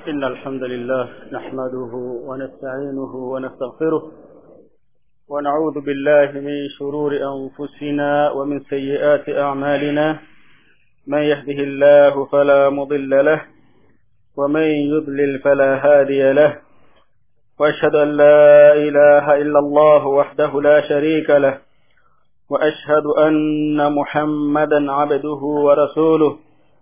إن الحمد لله نحمده ونستعينه ونستغفره ونعوذ بالله من شرور أنفسنا ومن سيئات أعمالنا من يهده الله فلا مضل له ومن يضلل فلا هادي له وأشهد أن لا إله إلا الله وحده لا شريك له وأشهد أن محمدا عبده ورسوله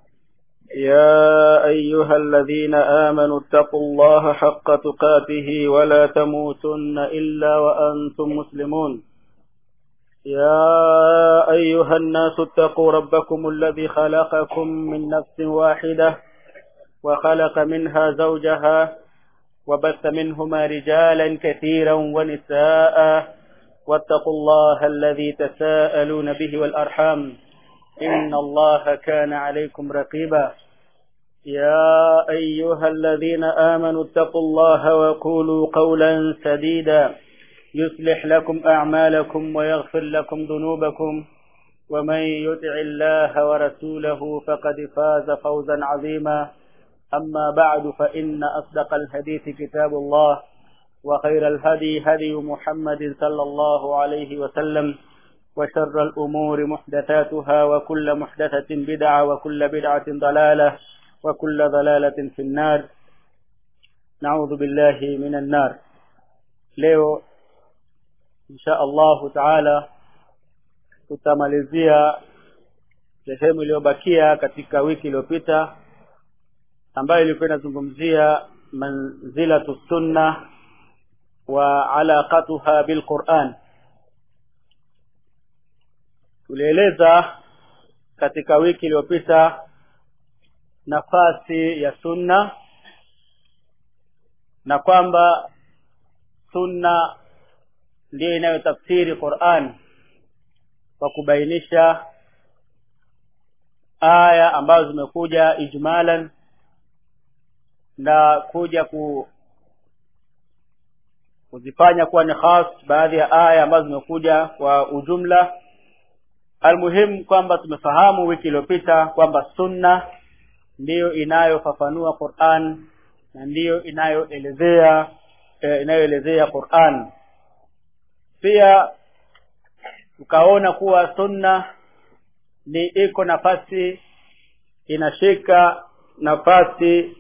يا أيها الذين آمنوا اتقوا الله حق تقاته ولا تموتن إلا وأنتم مسلمون يا أيها الناس اتقوا ربكم الذي خلقكم من نفس واحدة وخلق منها زوجها وبث منهما رجالا كثيرا ونساء واتقوا الله الذي تساءلون به والأرحام إن الله كان عليكم رقيبا يا أيها الذين آمنوا اتقوا الله وقولوا قولا سديدا يصلح لكم أعمالكم ويغفر لكم ذنوبكم ومن يطع الله ورسوله فقد فاز فوزا عظيما أما بعد فإن أصدق الحديث كتاب الله وخير الهدي هدي محمد صلى الله عليه وسلم وشر الأمور محدثاتها وكل محدثة بدعة وكل بدعة ضلالة وكل ضلالة في النار نعوذ بالله من النار leo insha allahu taala tutamalizia sehemu iliyobakia katika wiki iliyopita ambayo ilikuwa inazungumzia manzilatu sunna wa alaqatuha bilquran tulieleza katika wiki iliyopita nafasi ya sunna na kwamba sunna ndiyo inayotafsiri Qur'an kwa kubainisha aya ambazo zimekuja ijmalan na kuja ku kuzifanya kuwa ni khas baadhi ya aya ambazo zimekuja kwa ujumla almuhimu kwamba tumefahamu wiki iliyopita kwamba sunna ndiyo inayofafanua Qur'an na ndiyo inayoelezea e, inayoelezea Qur'an pia tukaona kuwa sunna ni iko nafasi inashika nafasi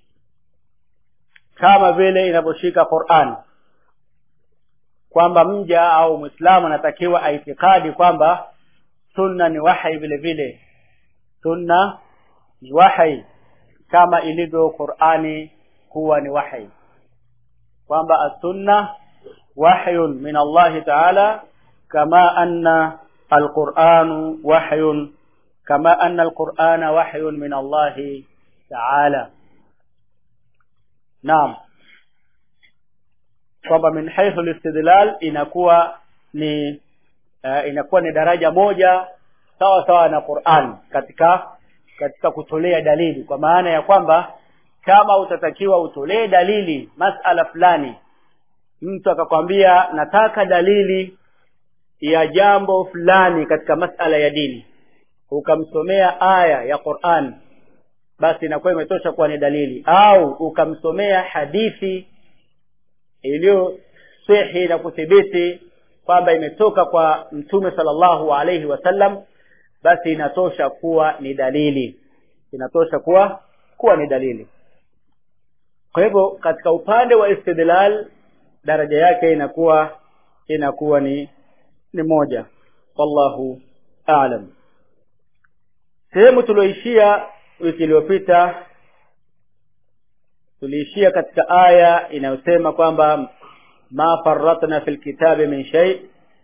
kama vile inavyoshika Qur'an kwamba mja au Muislamu anatakiwa aitikadi kwamba sunna ni wahai vile vile sunna ni wahai kama ilivyo Qur'ani kuwa ni wahai kwamba as-sunna wahyun min Allah ta'ala kama anna al-Qur'anu wahyun kama anna al-Qur'ana wahyun min Allah ta'ala Naam kwamba min haythu al-istidlal inakuwa ni uh, inakuwa ni daraja moja sawa sawa na Qur'an katika katika kutolea dalili kwa maana ya kwamba kama utatakiwa utolee dalili masala fulani mtu akakwambia nataka dalili ya jambo fulani katika masala ya dini ukamsomea aya ya Qur'an basi inakuwa imetosha kuwa ni dalili au ukamsomea hadithi iliyo sahihi na kuthibiti kwamba imetoka kwa mtume sallallahu alaihi wasallam basi inatosha kuwa ni dalili inatosha kuwa kuwa ni dalili kwa hivyo katika upande wa istidlal daraja yake inakuwa inakuwa ni ni moja wallahu aalam sehemu tulioishia wiki iliyopita tuliishia katika aya inayosema kwamba ma farratna fil kitabi min shay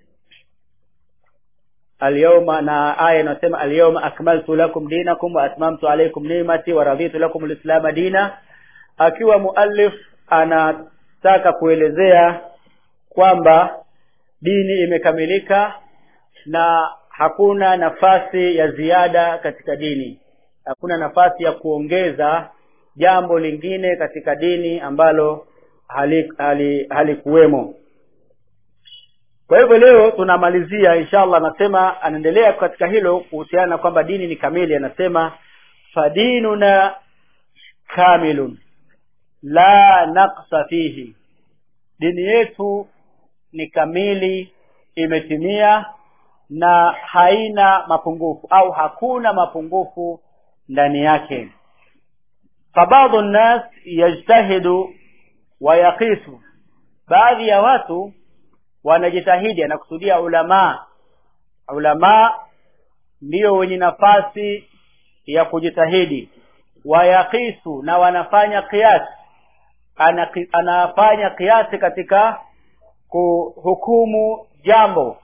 alyawma na aya inasema alyawma akmaltu lakum dinakum wa atmamtu alaykum ni'mati wa raditu lakum alislam dina akiwa muallif anataka kuelezea kwamba dini imekamilika na hakuna nafasi ya ziada katika dini hakuna nafasi ya kuongeza jambo lingine katika dini ambalo halikuwemo hali, hali kwa hivyo leo tunamalizia inshallah anasema anaendelea katika hilo kuhusiana na kwamba dini ni kamili anasema fadinuna kamilun la naqsa fihi dini yetu ni kamili imetimia na haina mapungufu au hakuna mapungufu ndani yake fabadhu nnas yajtahidu wa yaqisu baadhi ya watu wanajitahidi anakusudia ulamaa ulamaa ndio wenye nafasi ya kujitahidi wayaqisu na wanafanya kiasi ana, anafanya kiasi katika kuhukumu jambo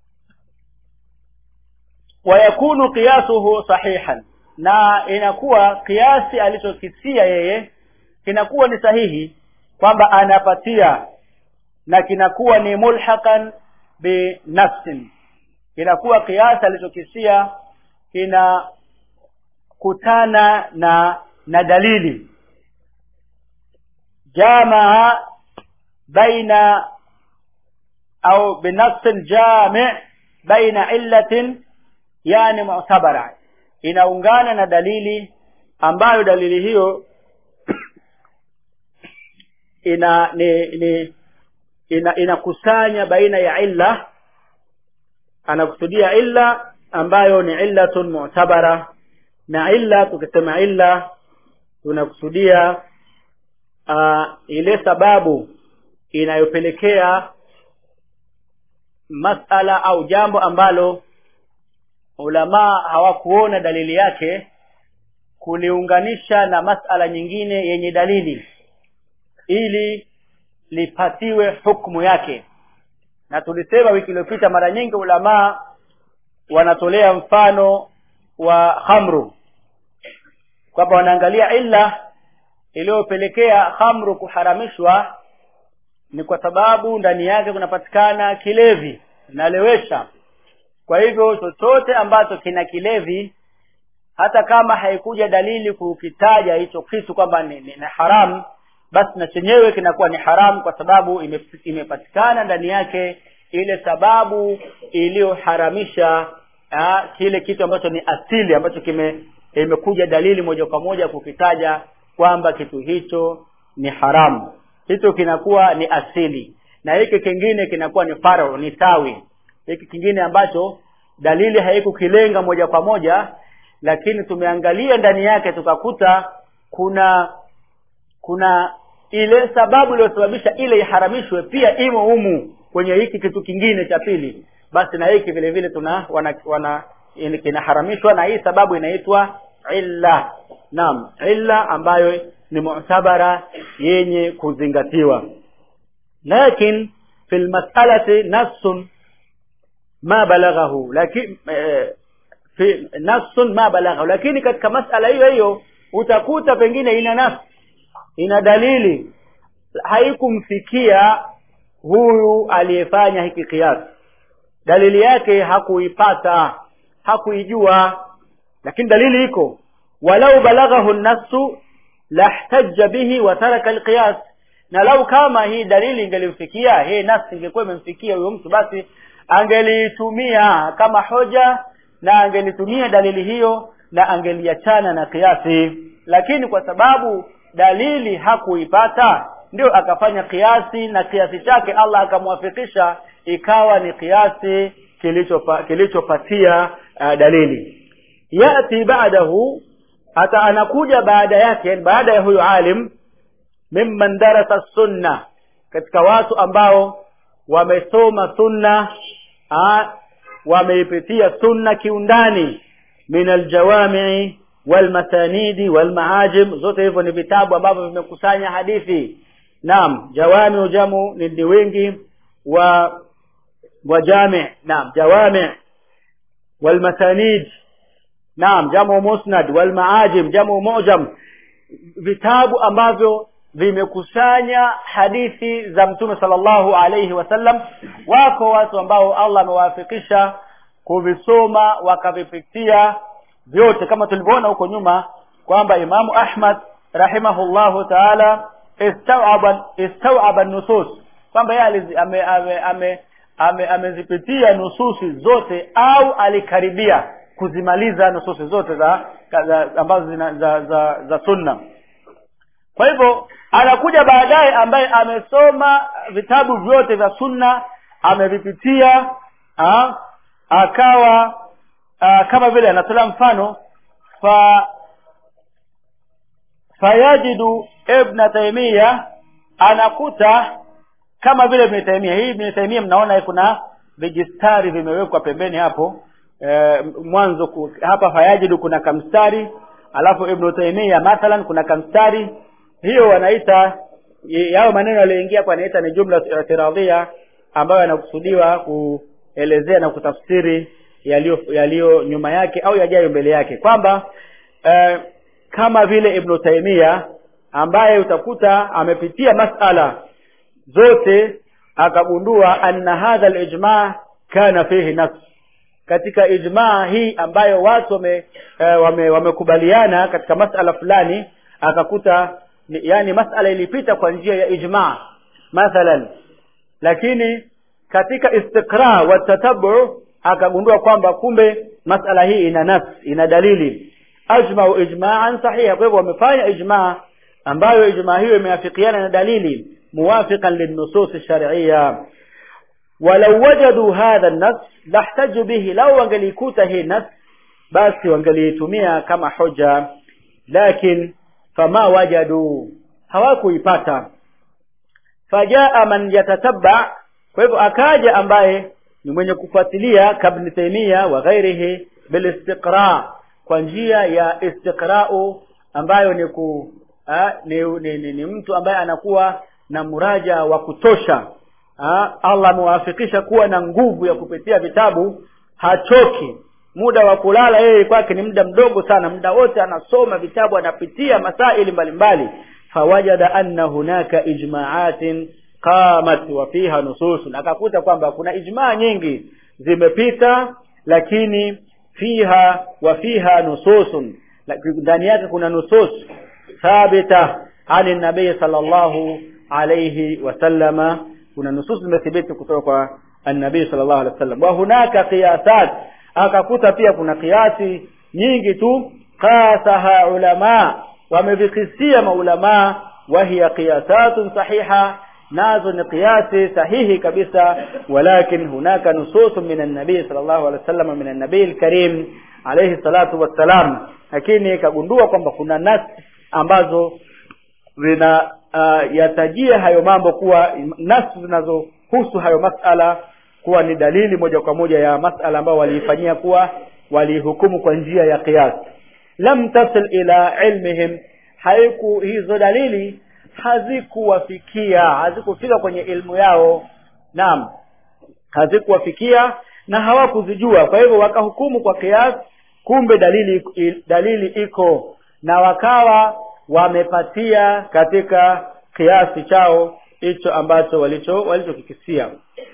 wayakunu qiyasuhu sahihan na inakuwa kiasi alichokisia yeye kinakuwa ni sahihi kwamba anapatia na kinakuwa ni mulhaqan binafsin kinakuwa kiasi alichokisia kinakutana na na dalili jamaa baina au binafsin jami baina illatin yani mu'tabara inaungana na dalili ambayo dalili hiyo ina ni, ni ina inakusanya baina ya illa anakusudia illa ambayo ni illatun mu'tabara na illa tukisema illa tunakusudia uh, ile sababu inayopelekea masala au jambo ambalo ulamaa hawakuona dalili yake kuliunganisha na masala nyingine yenye dalili ili lipatiwe hukumu yake na tulisema wiki iliyopita mara nyingi ulamaa wanatolea mfano wa khamru kwamba wanaangalia illa iliyopelekea khamru kuharamishwa ni kwa sababu ndani yake kunapatikana kilevi nalewesha kwa hivyo chochote ambacho kina kilevi hata kama haikuja dalili kukitaja hicho kitu kwamba ni, ni, ni haramu basi na chenyewe kinakuwa ni haramu kwa sababu ime, imepatikana ndani yake ile sababu iliyoharamisha kile kitu ambacho ni asili ambacho kime imekuja dalili moja kwa moja kukitaja kwamba kitu hicho ni haramu hicho kinakuwa ni asili na hiki kingine kinakuwa ni faro ni tawi hiki kingine ambacho dalili haikukilenga moja kwa moja lakini tumeangalia ndani yake tukakuta kuna kuna ile sababu iliyosababisha ile iharamishwe pia imo humu kwenye hiki kitu kingine cha pili basi na hiki vile vile tuna wana, wana kinaharamishwa na hii sababu inaitwa illa naam illa ambayo ni mu'tabara yenye kuzingatiwa lakin fi lmas'alati nassun ma balaghahu lakini eh, fi nassun ma balaghahu lakini katika masala hiyo hiyo utakuta pengine ina nafsi ina dalili haikumfikia huyu aliyefanya hiki kiasi dalili yake hakuipata hakuijua lakini dalili iko walau balaghahu nafsu lahtajja bihi wa taraka alqiyas na lau kama hii dalili ingelimfikia hii nafsi ingekuwa imemfikia huyo mtu basi angeliitumia kama hoja na angelitumia dalili hiyo na angeliachana na kiasi lakini kwa sababu dalili hakuipata ndio akafanya kiasi na kiasi chake Allah akamwafikisha ikawa ni kiasi kilichopatia kilicho uh, dalili yati ba'dahu hata anakuja baada yake baada ya huyu alim mimman darasa sunna katika watu ambao wamesoma sunna wameipitia sunna kiundani min aljawami'i walmasanidi walmaajim zote hivyo ni vitabu ambavyo vimekusanya hadithi naam jawami jamu ni wingi wa wa jami naam jawami walmasanid naam jamu musnad walmaajim jamu mujam vitabu ambavyo vimekusanya hadithi za mtume sallallahu alayhi wasallam wako watu ambao Allah amewafikisha kuvisoma wakavipitia vyote kama tulivyoona huko nyuma kwamba Imamu Ahmad rahimahullahu taala istawaba istawaba nusus kwamba yeye ame, ame, ame, ame, amezipitia nususi zote au alikaribia kuzimaliza nususi zote za, za ambazo zina, za, za, za sunna kwa hivyo anakuja baadaye ambaye amesoma vitabu vyote vya sunna amevipitia ha? akawa uh, kama vile anatolea mfano fa fayajidu ibn taimia anakuta kama vile ibn taimia hii ibn taimia mnaona kuna vijistari vimewekwa pembeni hapo e, mwanzo ku, hapa fayajidu kuna kamstari alafu ibn taimia mathalan kuna kamstari hiyo wanaita yao maneno yaliyoingia kwa anaita ni jumla i'tiradhia ambayo yanakusudiwa kuelezea na kutafsiri yaliyo yaliyo nyuma yake au yajayo mbele yake kwamba eh, kama vile ibn taimia ambaye utakuta amepitia masala zote akagundua anna hadha alijma kana fihi nafs katika ijmaa hii ambayo watu wame, eh, wame wamekubaliana katika masala fulani akakuta yani masala ilipita kwa njia ya ijmaa mathalan lakini katika istiqra wa tatabu akagundua kwamba kumbe masala hii ina nafs ina dalili ajmau ijma'an sahiha kwa hivyo wamefanya ijma' ambayo ijma' hiyo imeafikiana na dalili muwafiqan linnusus shar'iyya walau wajadu hadha an-nas lahtaju bihi law wangelikuta hii nas basi wangeliitumia kama hoja lakin fama wajadu hawakuipata fajaa man yatatabba kwa hivyo akaja ambaye ni mwenye kufuatilia kabni taimia wa ghairihi bilistiqra kwa njia ya istiqra'u ambayo ni ku ha, ni, ni, ni, ni mtu ambaye anakuwa na muraja wa kutosha ha, Allah amewafikisha kuwa na nguvu ya kupitia vitabu hachoki muda wa kulala yeye kwake ni muda mdogo sana muda wote anasoma vitabu anapitia masaili mbalimbali fawajada anna hunaka ijma'atin qamat wa fiha nusus akakuta kwamba kuna ijmaa nyingi zimepita lakini fiha wa fiha nususun ndani yake kuna nusus thabita ani nabii sallallahu alayhi wasallama kuna nusus zimethibiti kutoka kwa annabii sallallahu alayhi wasallam wa hunaka qiyasat akakuta pia kuna kiasi nyingi tu qasaha ulama wamevikisia maulamaa wahiya qiyasatun sahiha nazo ni qiyasi sahihi kabisa walakin hunaka nusus min an-nabii sallallahu alaihi wasallam min an-nabii al-karim alayhi salatu wassalam lakini kagundua kwamba kuna nas ambazo zina uh, yatajia hayo mambo kuwa nas zinazohusu hayo masala kuwa ni dalili moja kwa moja ya masala ambayo waliifanyia kuwa walihukumu kwa njia ya qiyas lam tasil ila ilmihim haiku hizo dalili hazikuwafikia hazikufika kwenye ilmu yao naam hazikuwafikia na hawakuzijua kwa hivyo wakahukumu kwa kiasi kumbe dalili dalili iko na wakawa wamepatia katika kiasi chao hicho ambacho walicho walichokikisia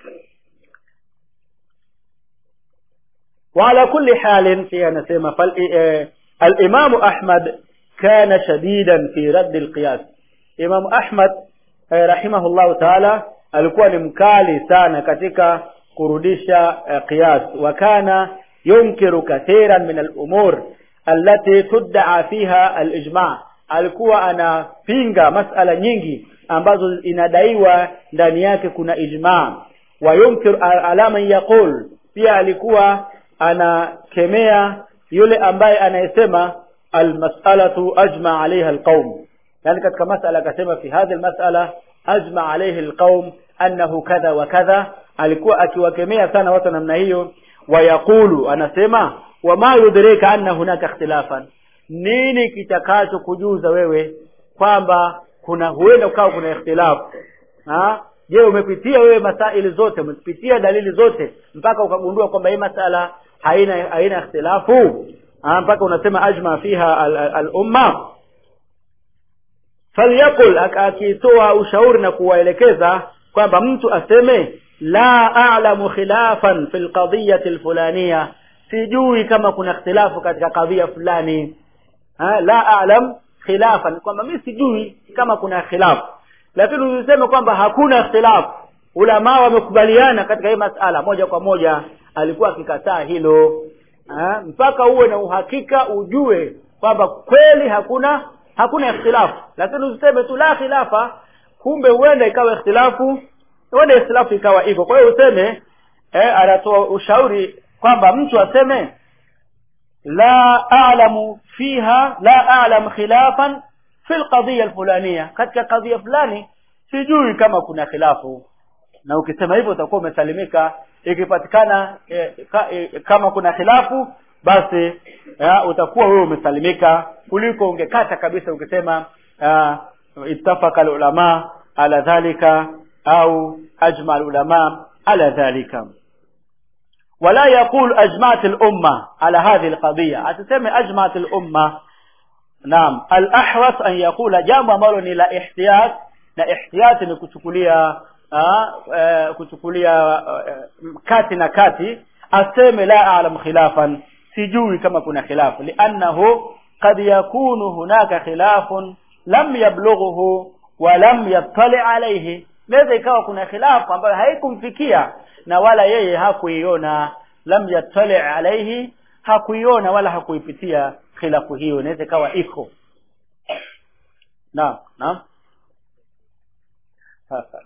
وعلى كل حال في نسمى فالإمام أحمد كان شديدا في رد القياس Imam Ahmad eh, rahimahullahu taala alikuwa ni mkali sana katika kurudisha eh, qiyas wa kana yunkiru kathiran min al-umur allati tudda'a fiha al-ijma' alikuwa anapinga masala nyingi ambazo inadaiwa ndani yake kuna ijma' wa yunkir ala man yaqul pia alikuwa anakemea yule ambaye anayesema al-mas'alatu ajma' 'alayha al-qaum yani katika masala akasema fi hadhi almas'ala ajma alayhi alqaum annahu kadha wa kadha alikuwa akiwakemea sana watu namna hiyo wayaqulu anasema wama yudrika anna hunaka ikhtilafan nini kitakacho kujuza wewe kwamba kuna huenda ukawa kuna ikhtilafu ha je umepitia wewe masaili zote umepitia dalili zote mpaka ukagundua kwamba hii masala haina haina ikhtilafu mpaka unasema ajma fiha al-umma al, al falyakul akitoa ushauri na kuwaelekeza kwamba mtu aseme la a'lamu khilafan fil qadiyati alfulaniya sijui kama kuna ikhtilafu katika kadhia fulani ha, la a'lam khilafan kwamba mimi sijui kama kuna khilafu lakini usiseme kwamba hakuna ikhtilafu ulama wamekubaliana katika hii masala moja kwa moja alikuwa akikataa hilo ha, mpaka uwe na uhakika ujue kwamba kweli hakuna hakuna ikhtilafu lakini usiseme tu la khilafa kumbe huenda ikawa ikhtilafu huenda ikhtilafu ikawa iko kwa hiyo useme eh, anatoa ushauri kwamba mtu aseme la a'lamu fiha la a'lam khilafan fi alqadhiya alfulaniya katika kadhia fulani sijui kama kuna khilafu na ukisema hivyo utakuwa umesalimika ikipatikana eh, ka, eh, kama kuna khilafu basi ya, utakuwa wewe umesalimika kuliko ungekata kabisa ukisema uh, ittafaka alulama ala dhalika au ajma alulama ala dhalika ولا يقول أجمعت الأمة على هذه القضية أتسمى أجمعت الأمة نعم الأحوث أن يقول جامع مالوني لا احتياط لا احتياط نكتكوليا kuchukulia kati na kati aseme la a'lam khilafan sijui kama kuna khilafu li'annahu qad yakunu hunaka khilafun lam yablughuhu wa lam yattali alayhi naweza ikawa kuna khilafu ambayo haikumfikia na wala yeye hakuiona lam yattali alayhi hakuiona wala hakuipitia khilafu hiyo inaweza ikawa iko naam naam sasa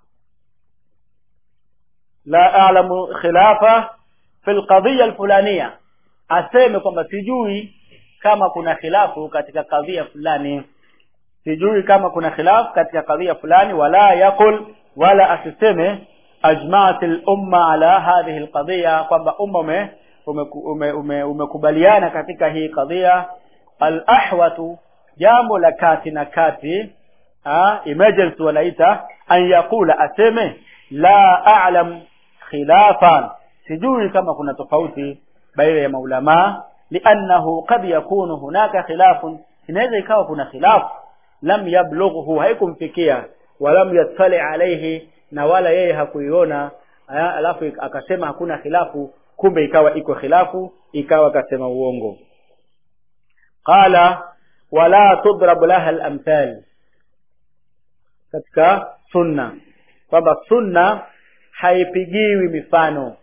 la a'lamu khilafa fi alqadhiya alfulaniya aseme kwamba sijui kama kuna khilafu katika kadhia fulani sijui kama kuna khilafu katika kadhia fulani wala yakul wala asiseme ajma'at al-umma ala hadhihi al-qadhiya kwamba umma ume umekubaliana ume, ume katika hii kadhia al-ahwatu jambo la kati na kati ah emergency wanaita an yakula aseme la a'lam khilafan sijui kama kuna tofauti baina ya maulama li'annahu qad yakunu hunaka khilafun inaweza ikawa kuna khilafu lam yablughu haikumfikia walam yattali alayhi na wala yeye hakuiona alafu akasema hakuna khilafu kumbe ikawa iko khilafu ikawa akasema uongo qala wala tudrab laha al-amthal katika sunna kwamba sunna haipigiwi mifano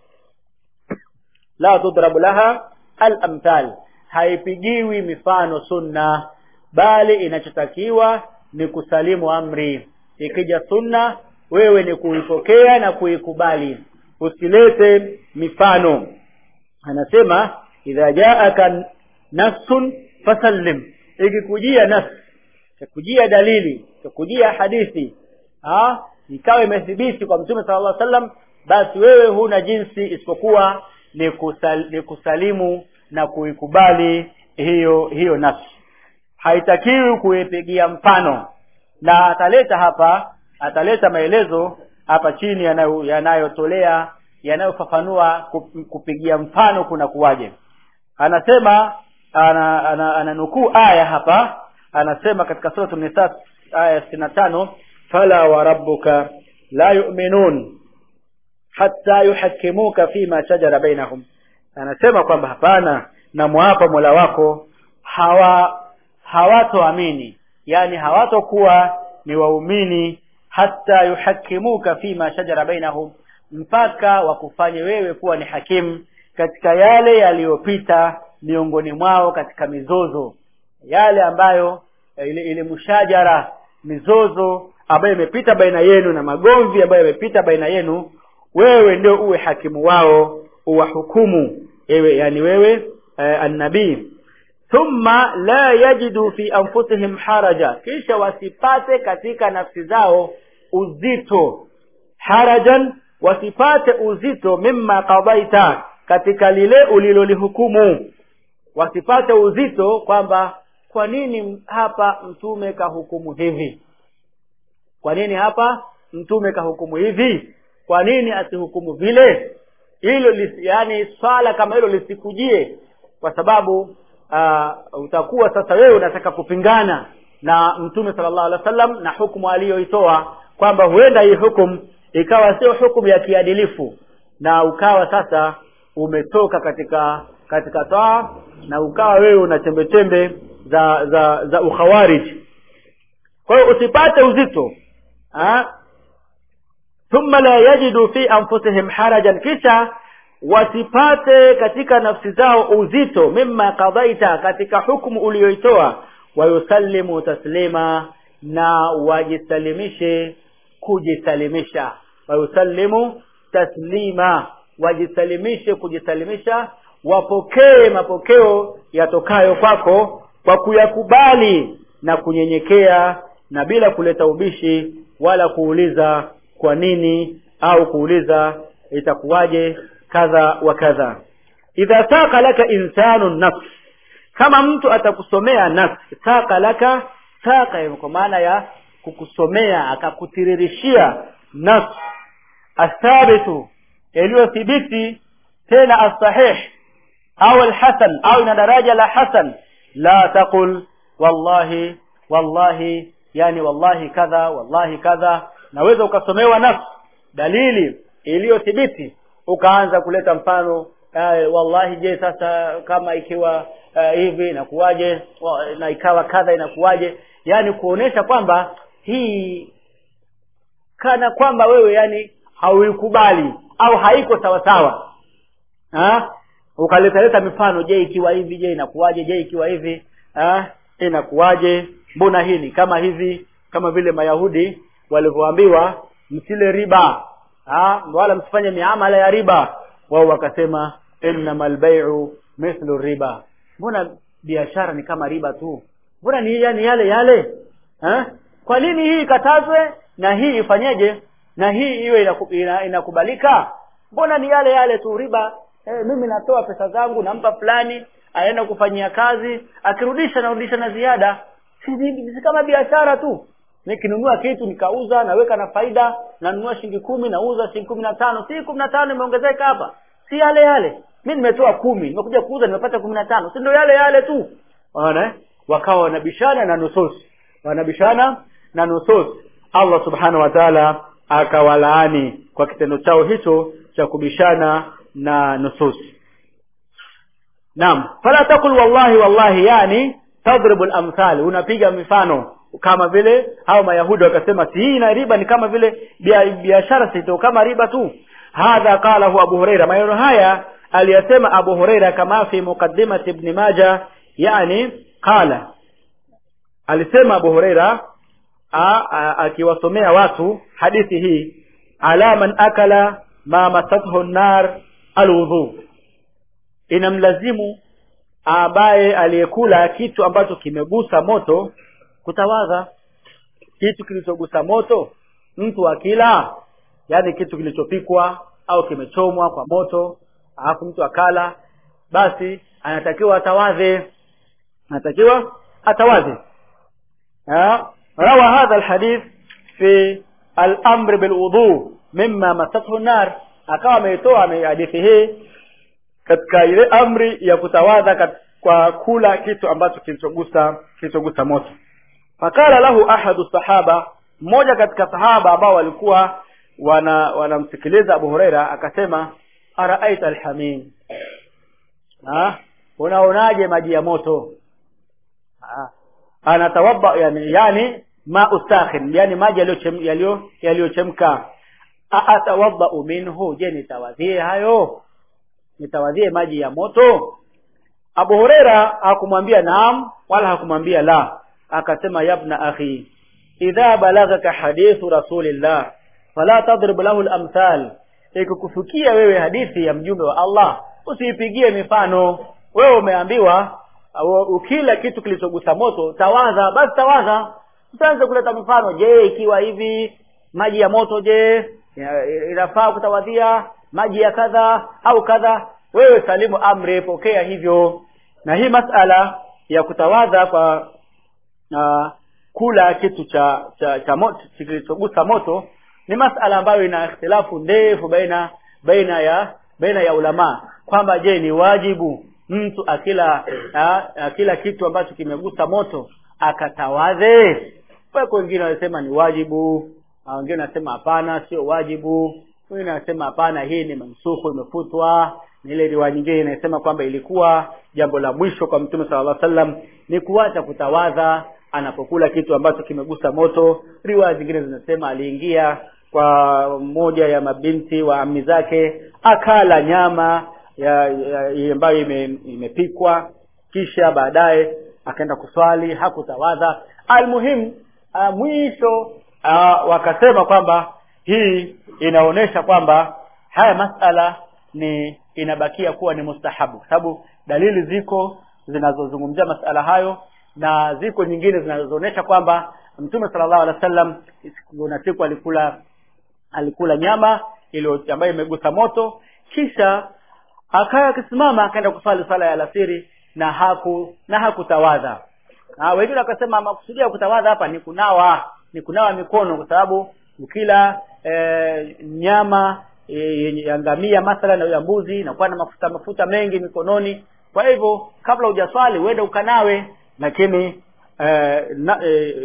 la tudrab laha al-amthal haipigiwi mifano sunna bali inachotakiwa ni kusalimu amri ikija sunna wewe ni kuipokea na kuikubali usilete mifano anasema idha jaaka nafsun fasallim ikikujia nafs ikikujia dalili ikikujia hadithi ah ikawa imethibiti kwa mtume sallallahu alaihi wasallam basi wewe huna jinsi isipokuwa ni, kusal, ni kusalimu na kuikubali hiyo hiyo nafsi haitakiwi kuipigia mfano na ataleta hapa ataleta maelezo hapa chini yanayotolea yanayo yanayofafanua kupigia mfano kuna kuwaje anasema ana, ana, ana nukuu aya hapa anasema katika sura nisa aya 65 fala wa rabbuka la yu'minun hatta yuhakkimuka fima shajara bainahum anasema kwamba hapana na mwapa Mola wako hawa hawatoamini yani hawatokuwa ni waumini hata yuhakimuka fima shajara bainahum mpaka wakufanye wewe kuwa ni hakimu katika yale yaliyopita miongoni mwao katika mizozo yale ambayo ile, ile mushajara mizozo ambayo imepita baina yenu na magomvi ambayo yamepita baina yenu wewe ndio uwe hakimu wao uwahukumu ewe yani wewe eh, annabii thumma la yajidu fi anfusihim haraja kisha wasipate katika nafsi zao uzito harajan wasipate uzito mimma qadaita katika lile ulilolihukumu wasipate uzito kwamba kwa nini hapa mtume kahukumu hivi kwa nini hapa mtume kahukumu hivi kwa nini asihukumu vile hilo yani swala kama hilo lisikujie kwa sababu uh, utakuwa sasa wewe unataka kupingana na mtume sallallahu alaihi wasallam na hukumu aliyoitoa kwamba huenda hii hukumu ikawa sio hukumu ya kiadilifu na ukawa sasa umetoka katika katika taa na ukawa wewe una chembe chembe za za za ukhawarij kwa hiyo usipate uzito ha? thumma la yajidu fi anfusihim harajan kisha wasipate katika nafsi zao uzito mimma qadaita katika hukumu uliyoitoa wayusallimu taslima na wajisalimishe kujisalimisha wayusallimu taslima wajisalimishe kujisalimisha wapokee mapokeo yatokayo kwako kwa kuyakubali na kunyenyekea na bila kuleta ubishi wala kuuliza kwa nini au kuuliza itakuwaje kadha wa kadha idha saka laka insanu nafs kama mtu atakusomea nafsi saka laka saka kwa maana ya kukusomea akakutiririshia nafsi athabitu yaliyothibiti tena asahih au alhasan au ina daraja la hasan la taqul wallahi wallahi yani wallahi kadha wallahi kadha naweza ukasomewa nafsi dalili iliyothibiti ukaanza kuleta mfano uh, wallahi je sasa kama ikiwa uh, hivi inakuwaje na ikawa kadha inakuwaje yani kuonesha kwamba hii kana kwamba wewe yani hauikubali au haiko sawa sawa ha ukaleta leta mifano je ikiwa hivi je inakuwaje je ikiwa hivi ha inakuwaje mbona hii ni kama hivi kama vile mayahudi walivyoambiwa msile riba ha wala msifanye miamala ya riba wao wakasema innamal bai'u mithlu riba mbona biashara ni kama riba tu mbona ni yani yale yale ha? kwa nini hii ikatazwe na hii ifanyeje na hii iwe inaku, ina, inakubalika mbona ni yale yale tu riba eh, mimi natoa pesa zangu nampa fulani aenda kufanyia kazi akirudisha narudisha na ziada si, si kama biashara tu nikinunua kitu nikauza naweka na faida nanunua shilingi kumi nauza shilingi kumi na tano si kumi na tano imeongezeka hapa si yale yale mi nimetoa kumi nimekuja kuuza nimepata kumi na tano si ndio yale yale tu unaona wakawa wanabishana na nusus wanabishana na nusus allah subhanahu wa taala akawalaani kwa kitendo chao hicho cha kubishana na nusus naam fala takul wallahi wallahi yani tadribu lamthal unapiga mifano kama vile hao mayahudi wakasema si hii na riba ni kama vile biashara sito kama riba tu hadha qalahu abu huraira maneno haya aliyasema abu huraira kama fi muqaddimati ibn maja yani qala alisema abu huraira akiwasomea watu hadithi hii ala man akala ma masathu nar alwudhu inamlazimu ambaye aliyekula kitu ambacho kimegusa moto kutawadha kitu kilichogusa moto mtu akila yani kitu kilichopikwa au kimechomwa kwa moto alafu mtu akala basi anatakiwa atawadhe anatakiwa atawadhe روى هذا الحديث في الأمر بالوضوء مما مسته النار akawa ameitoa hadithi hii katika ile amri ya kutawadha kwa kula kitu ambacho kilichogusa kilichogusa moto fakala lahu ahadu sahaba mmoja katika sahaba ambao walikuwa wana wanamsikiliza abu hureira akasema araaita alhamim unaonaje maji ya moto ha? anatawadda yani yani ma'u sakhin yani maji yaliyo yaliyochemka atawadda minhu je nitawadhie hayo nitawadhie maji ya moto Abu Huraira hakumwambia naam wala hakumwambia la akasema yabna akhi idha balagaka hadithu rasulillah fala tadrib lahu al-amthal ikikufikia wewe hadithi ya mjumbe wa Allah usiipigie mifano wewe umeambiwa ukila kitu kilichogusa moto tawadha basi tawadha usianze kuleta mifano je ikiwa hivi maji ya moto je inafaa kutawadhia maji ya kadha au kadha wewe salimu amri pokea hivyo na hii masala ya kutawadha kwa uh, kula kitu cha cha, cha moto kilichogusa moto ni masala ambayo ina ikhtilafu ndefu baina baina ya baina ya ulama kwamba je ni wajibu mtu akila a, akila kitu ambacho kimegusa moto akatawadhe wako wengine wanasema ni wajibu wengine wanasema hapana sio wajibu wengine wanasema hapana hii ni mansuku imefutwa ni ile riwaya nyingine inasema kwamba ilikuwa jambo la mwisho kwa mtume sallallahu alaihi wasallam ni kuacha kutawadha anapokula kitu ambacho kimegusa moto riwaya zingine zinasema aliingia kwa mmoja ya mabinti wa ami zake akala nyama ya, ya, ya ambayo ime, imepikwa kisha baadaye akaenda kuswali hakutawadha almuhimu uh, mwisho uh, wakasema kwamba hii inaonyesha kwamba haya masala ni inabakia kuwa ni mustahabu kwa sababu dalili ziko zinazozungumzia masala hayo na ziko nyingine zinazoonyesha kwamba mtume sallallahu alaihi wasallam kuna siku alikula alikula nyama iliyo ambayo imegusa moto kisha akawa akisimama akaenda kusali sala ya alasiri na haku na hakutawadha na wengine wakasema makusudia kutawadha hapa ni kunawa ni kunawa mikono kwa sababu ukila e, nyama e, yenye ya ngamia mathalan na ya mbuzi inakuwa na mafuta mafuta mengi mikononi kwa hivyo kabla hujaswali uende ukanawe lakini e, na, e,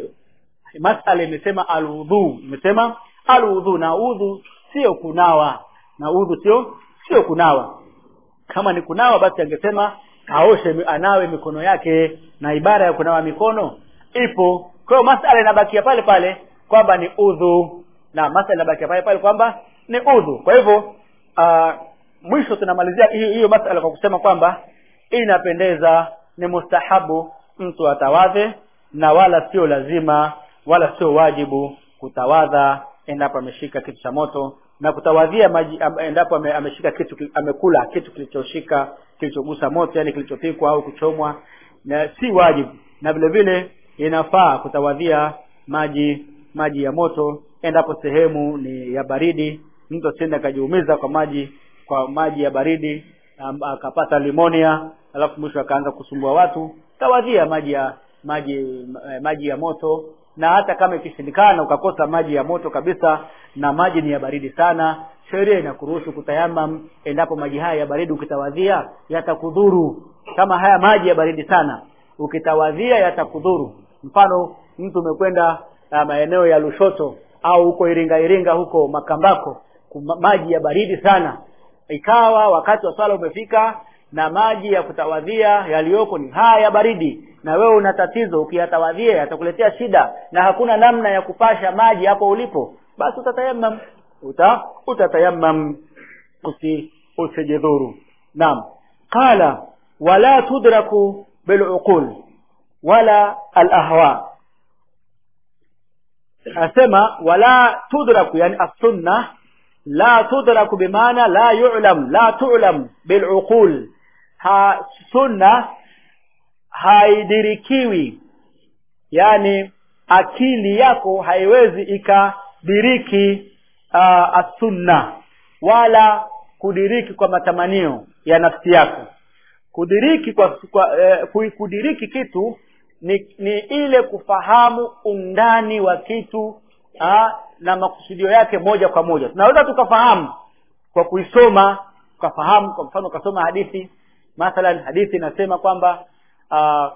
masala imesema aludhu imesema aludhu na udhu sio kunawa na udhu sio sio kunawa kama ni kunawa basi angesema aoshe anawe mikono yake na ibara ya kunawa mikono ipo kwa hiyo masala inabakia pale pale kwamba ni udhu na masala inabakia pale pale kwamba ni udhu kwa hivyo uh, mwisho tunamalizia hiyo hiyo masala kwa kusema kwamba inapendeza ni mustahabu mtu atawadhe na wala sio lazima wala sio wajibu kutawadha endapo ameshika kitu cha moto na kutawadhia maji endapo ame, ameshika kitu amekula kitu kilichoshika kilichogusa moto yani kilichopikwa au kuchomwa na si wajibu na vile vile inafaa kutawadhia maji maji ya moto endapo sehemu ni ya baridi mtu asiende akajiumiza kwa maji kwa maji ya baridi um, akapata limonia alafu mwisho akaanza kusumbua watu tawadhia maji ya maji maji ya moto na hata kama ikishindikana ukakosa maji ya moto kabisa na maji ni ya baridi sana sheria inakuruhusu kutayamam endapo maji haya ya baridi ukitawadhia yatakudhuru kama haya maji ya baridi sana ukitawadhia yatakudhuru mfano mtu umekwenda uh, maeneo ya Lushoto au huko Iringa Iringa huko Makambako kuma, maji ya baridi sana ikawa wakati wa swala umefika na maji ya kutawadhia yaliyoko ni haya ya baridi na wewe una tatizo ukiyatawadhia yatakuletea shida na hakuna namna ya kupasha maji hapo ulipo basi utatayamam uta utatayamam usi usijidhuru naam qala wala tudraku biluqul wala alahwa asema wala tudraku yani as-sunnah la tudraku bimaana la yu'lam la tu'lam biluqul ha sunna haidirikiwi yani akili yako haiwezi ikadiriki uh, asunna wala kudiriki kwa matamanio ya nafsi yako kudiriki kwa, kwa eh, kudiriki kitu ni, ni ile kufahamu undani wa kitu ah, na makusudio yake moja kwa moja tunaweza tukafahamu kwa kuisoma tukafahamu kwa mfano ukasoma hadithi mathalan hadithi inasema kwamba uh,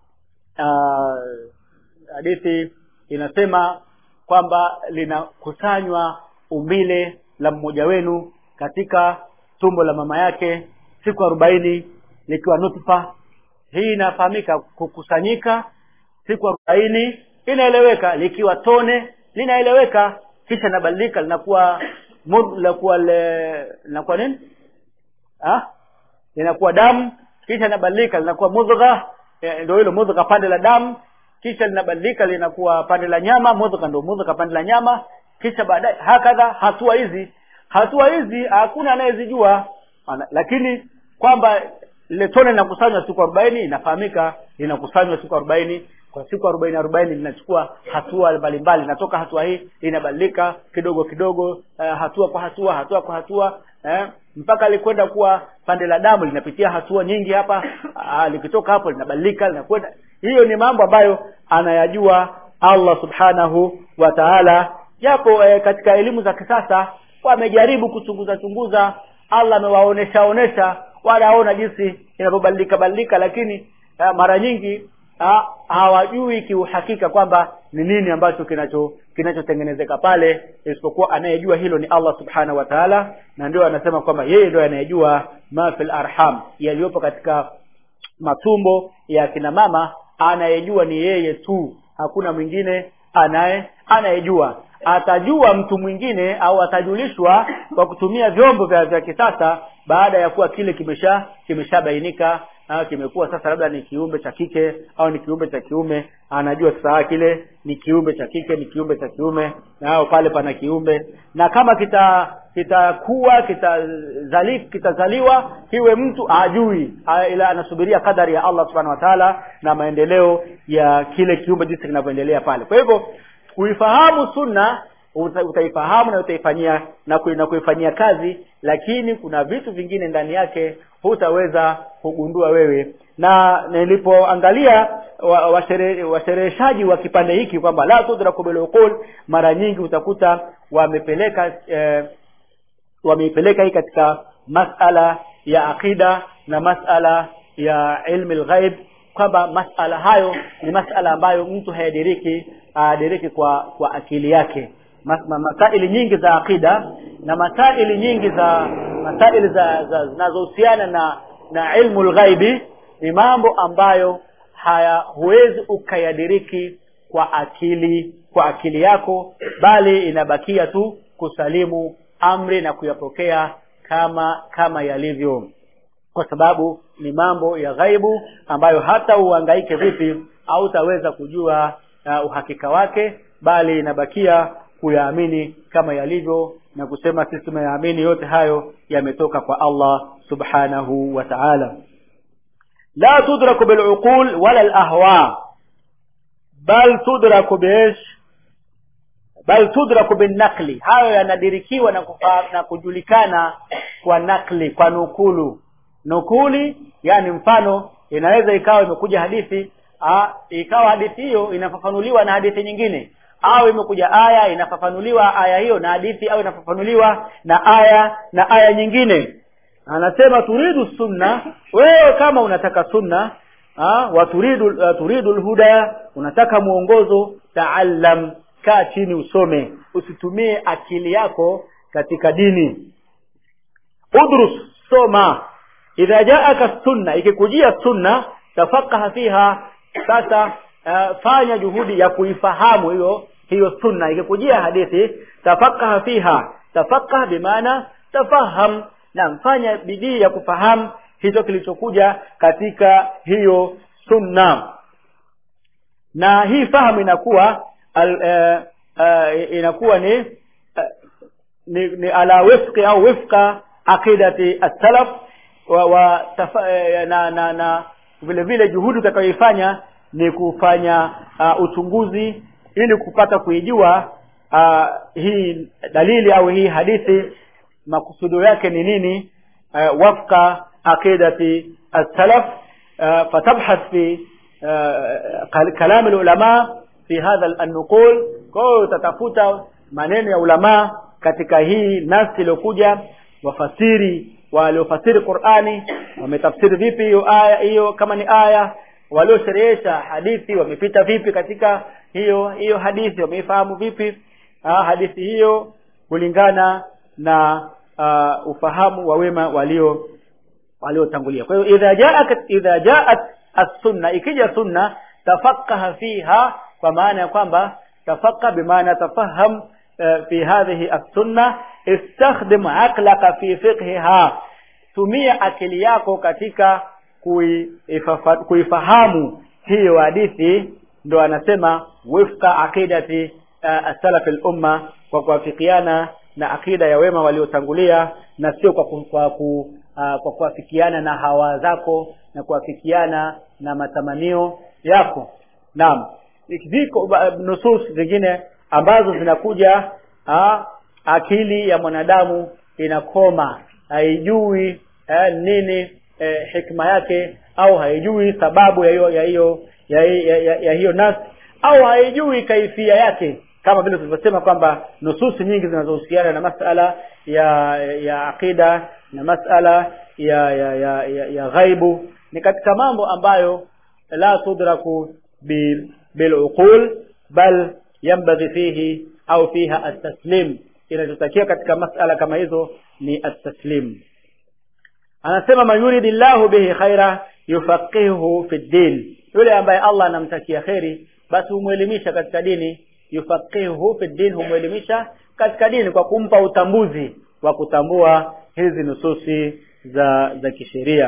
uh, hadithi inasema kwamba linakusanywa umbile la mmoja wenu katika tumbo la mama yake siku arobaini likiwa nutfa hii inafahamika kukusanyika siku arobaini inaeleweka likiwa tone linaeleweka kisha inabadilika linakuwa linakuwa linakuwa nini ah linakuwa damu kisha linabadilika linakuwa mudgha ndio hilo mudgha pande la damu kisha linabadilika linakuwa pande la nyama mudgha ndio mudgha pande la nyama kisha baadaye hakadha hatua hizi hatua hizi hakuna anayezijua lakini kwamba lile tone linakusanywa siku arobaini inafahamika linakusanywa siku arobaini kwa siku arobaini arobaini linachukua hatua mbalimbali inatoka hatua hii inabadilika kidogo kidogo uh, hatua kwa hatua hatua kwa hatua eh, mpaka likwenda kuwa pande la damu linapitia hatua nyingi hapa uh, likitoka hapo linabadilika linakwenda hiyo ni mambo ambayo anayajua Allah subhanahu wa ta'ala japo eh, katika elimu za kisasa wamejaribu kuchunguza chunguza Allah amewaonesha onesha wanaona jinsi inavyobadilika badilika lakini uh, mara nyingi ha, hawajui kiuhakika kwamba ni nini ambacho kinacho kinachotengenezeka pale isipokuwa anayejua hilo ni Allah subhanahu wa ta'ala na ndio anasema kwamba yeye ndio anayejua ma fil arham yaliyopo katika matumbo ya kina mama anayejua ni yeye tu hakuna mwingine anaye anayejua atajua mtu mwingine au atajulishwa kwa kutumia vyombo vya, vya kisasa baada ya kuwa kile kimesha kimeshabainika ah, kimekuwa sasa labda ni kiumbe cha kike au ni kiumbe cha kiume anajua sasa kile ni kiumbe cha kike ni kiumbe cha kiume na hao pale pana kiumbe na kama kita kitakuwa kitazali kitazaliwa kiwe mtu ajui ah, ila anasubiria kadari ya Allah subhanahu wa ta'ala na maendeleo ya kile kiumbe jinsi kinavyoendelea pale kwa hivyo kuifahamu sunna uta, utaifahamu na utaifanyia na, kui, na kuifanyia kazi lakini kuna vitu vingine ndani yake hutaweza kugundua wewe na nilipoangalia washereheshaji wa, wa, wa kipande hiki kwamba la tudraku biluqul mara nyingi utakuta wamepeleka eh, wameipeleka hii katika masala ya aqida na masala ya ilmi lghaib kwamba masala hayo ni masala ambayo mtu hayadiriki adiriki kwa kwa akili yake masaili nyingi za aqida na masaili nyingi za masaili za zinazohusiana na na ilmu lghaibi ni mambo ambayo haya huwezi ukayadiriki kwa akili kwa akili yako bali inabakia tu kusalimu amri na kuyapokea kama kama yalivyo kwa sababu ni mambo ya ghaibu ambayo hata uhangaike vipi hautaweza kujua uh, uhakika wake bali inabakia kuyaamini kama yalivyo na kusema sisi tumeyaamini yote hayo yametoka kwa Allah subhanahu wa ta'ala la tudraku bil'uqul wala al-ahwa bal tudraku biish bal tudraku binakli hayo yanadirikiwa na, kufa, na kujulikana kwa nakli kwa nukulu nukuli yani mfano inaweza ikawa imekuja hadithi a, ikawa hadithi hiyo inafafanuliwa na hadithi nyingine au imekuja aya inafafanuliwa aya hiyo na hadithi au inafafanuliwa na aya na aya nyingine anasema turidu sunna wewe kama unataka sunna ha, wa turidu uh, turidu lhuda unataka mwongozo taallam kaa chini usome usitumie akili yako katika dini udrus soma idha jaaka sunna ikikujia sunna tafaqaha fiha sasa uh, fanya juhudi ya kuifahamu hiyo hiyo sunna ikikujia hadithi tafaqaha fiha tafaqah bimaana tafaham na mfanya bidii ya kufahamu hicho kilichokuja katika hiyo sunna na hii fahamu inakuwa al, uh, uh, inakuwa ni, uh, ni ni ala wifqi au wifqa aqidati as-salaf wa, wa tafa, uh, na na na vile vile juhudi utakayoifanya ni kufanya uh, uchunguzi ili kupata kuijua uh, hii dalili au hii hadithi makusudio yake ni nini uh, wafqa aqidati as-salaf uh, fatabhath fi uh, kalam ulama fi hadha an-nuqul kwa hiyo utatafuta maneno ya ulama katika hii nasi iliyokuja wafasiri waliofasiri Qur'ani wametafsiri vipi hiyo aya hiyo kama ni aya waliosherehesha hadithi wamepita vipi katika hiyo hiyo hadithi wameifahamu vipi ah, hadithi hiyo kulingana na uh, ufahamu wa wema walio waliotangulia kwa hiyo idha jaat idha jaat as-sunna ikija sunna tafaqaha fiha kwa maana ya kwamba tafaqqa bimaana tafaham uh, fi hadhihi as-sunna istakhdim aqlaka fi fiqhiha tumia akili yako katika kuifahamu hiyo hadithi ndo anasema wifqa aqidati uh, as-salaf al-umma kwa kuafikiana na akida ya wema waliotangulia na sio kwa ku, kwa, ku, uh, kwa kuafikiana na hawa zako na kuafikiana na matamanio yako naam ziko nusus zingine ambazo zinakuja uh, akili ya mwanadamu inakoma haijui eh, nini eh, hikma yake au haijui sababu ya hiyo ya hiyo ya, ya, ya, ya hiyo nas au haijui kaifia yake kama vile tulivyosema kwamba nususi nyingi zinazohusiana na masala ya ya aqida na masala ya ya, ya, ya, ya ghaibu ni katika mambo ambayo la tudraku bil biluqul bal yanbaghi fihi au fiha at-taslim inachotakiwa katika masala kama hizo ni at-taslim anasema man yuridillahu bihi khaira yufaqihuhu fi din yule ambaye Allah anamtakia kheri basi humwelimisha katika dini yufaqihuhu fi din humwelimisha katika dini kwa kumpa utambuzi wa kutambua hizi nususi za za kisheria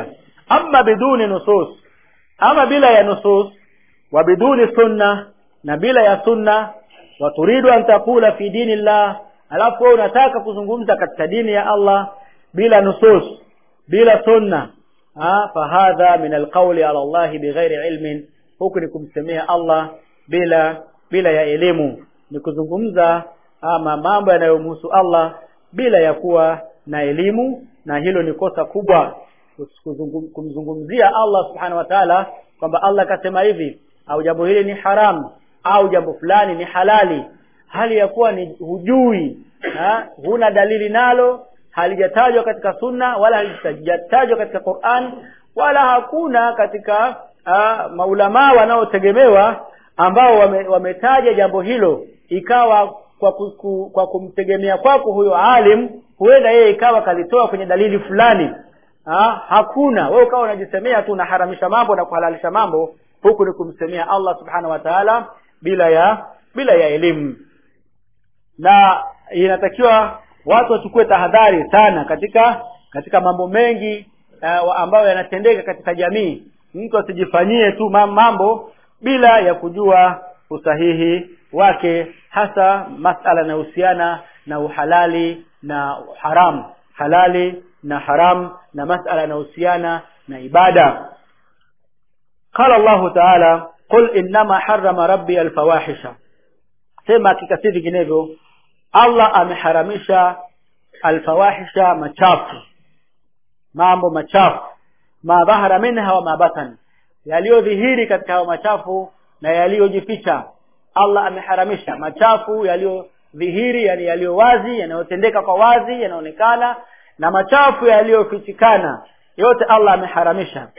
ama biduni nusus ama bila ya nusus wa biduni sunna na bila ya sunna wa turidu an taqula fi dini llah alafu wewe unataka kuzungumza katika dini ya Allah bila nusus bila sunna ah fahadha min alqawli ala Allah bighairi ilmin huku ni kumsemea Allah bila bila ya elimu ni kuzungumza ama mambo yanayomhusu Allah bila ya kuwa na elimu na hilo ni kosa kubwa kuzungum- kumzungumzia Allah subhanahu wa ta'ala kwamba Allah kasema hivi au jambo hili ni haramu au jambo fulani ni halali hali ya kuwa ni hujui ha? huna dalili nalo halijatajwa katika sunna wala halijatajwa katika Qur'an wala hakuna katika uh, maulamaa wanaotegemewa ambao wame, wametaja jambo hilo ikawa kwa, ku, ku, kwa kumtegemea kwako huyo alim huenda yeye ikawa kalitoa kwenye dalili fulani ha? hakuna wewe ukawa unajisemea tu unaharamisha mambo na kuhalalisha mambo huku ni kumsemea Allah subhanahu wa ta'ala bila ya bila ya elimu na inatakiwa watu wachukue tahadhari sana katika katika mambo mengi uh, ambayo yanatendeka katika jamii mtu asijifanyie tu ma- mambo bila ya kujua usahihi wake hasa masala yanayohusiana na uhalali na haram halali na haram na masala yanayohusiana na ibada qala Allah ta'ala qul innama harrama rabbi alfawahisha sema hakika si vinginevyo Allah ameharamisha alfawahisha machafu mambo machafu ma dhahara minha wa ma batan yaliyodhihiri katika hayo machafu na yaliyojificha Allah ameharamisha machafu yaliyodhihiri yani yaliyo wazi yanayotendeka kwa wazi yanaonekana na machafu yaliyofichikana yote Allah ameharamisha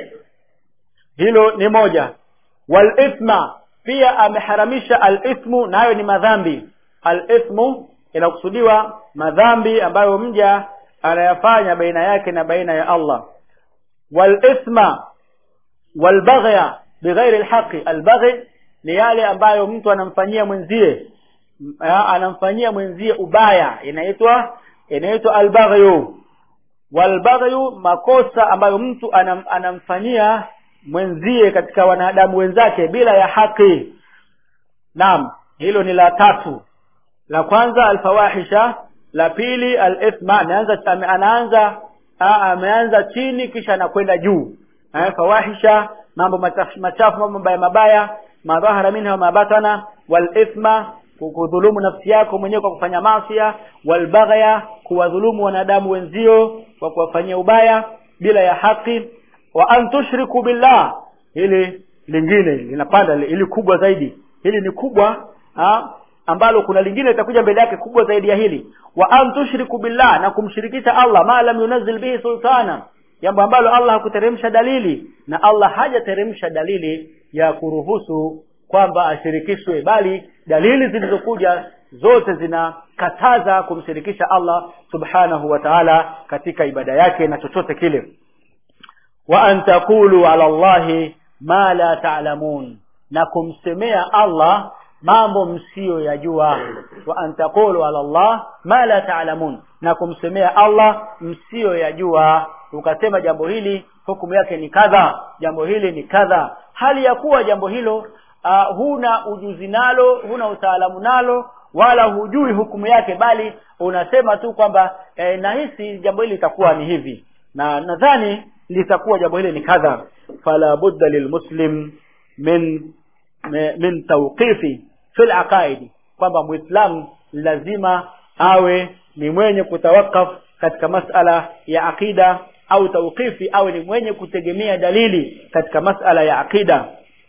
hilo ni moja wal ithma pia ameharamisha al ithmu nayo ni madhambi al ithmu inakusudiwa madhambi ambayo mja anayafanya baina yake na baina ya Allah wal ithma wal baghya bighairi al haqi al baghy ni yale ambayo mtu anamfanyia mwenzie ya, anamfanyia mwenzie ubaya inaitwa inaitwa al baghyu wal baghyu makosa ambayo mtu anam, anamfanyia mwenzie katika wanadamu wenzake bila ya haki naam hilo ni la tatu la kwanza alfawahisha la pili alithma anaanza ame- anaanza aa, ameanza chini kisha anakwenda juu eh, fawahisha mambo machafu machafu mambo mabaya mabaya madhahara minha wa mabatana walithma kudhulumu nafsi yako mwenyewe kwa kufanya masia walbaghya kuwadhulumu wanadamu wenzio kwa kuwafanyia ubaya bila ya haki wa an tushriku billah hili lingine linapanda ili kubwa zaidi hili ni kubwa ha? ambalo kuna lingine litakuja mbele yake kubwa zaidi ya hili wa an tushriku billah na kumshirikisha Allah ma lam yunazil bihi sultana jambo ambalo Allah hakuteremsha dalili na Allah hajateremsha dalili ya kuruhusu kwamba ashirikishwe bali dalili zilizokuja zote zinakataza kumshirikisha Allah subhanahu wa ta'ala katika ibada yake na chochote kile wa an taqulu ala Allahi ma la ta'lamun na kumsemea Allah mambo msiyoyajua wa an taqulu ala Allah ma la ta'lamun na kumsemea Allah msiyoyajua ukasema jambo hili hukumu yake ni kadha jambo hili ni kadha hali ya kuwa jambo hilo uh, huna ujuzi nalo huna utaalamu nalo wala hujui hukumu yake bali unasema tu kwamba eh, nahisi jambo hili litakuwa ni hivi na nadhani litakuwa jambo hili ni kadha fala budda lilmuslim min min tawqifi fil aqaidi kwamba muislamu lazima awe ni mwenye kutawakaf katika masala ya aqida au tawqifi awe ni mwenye kutegemea dalili katika masala ya aqida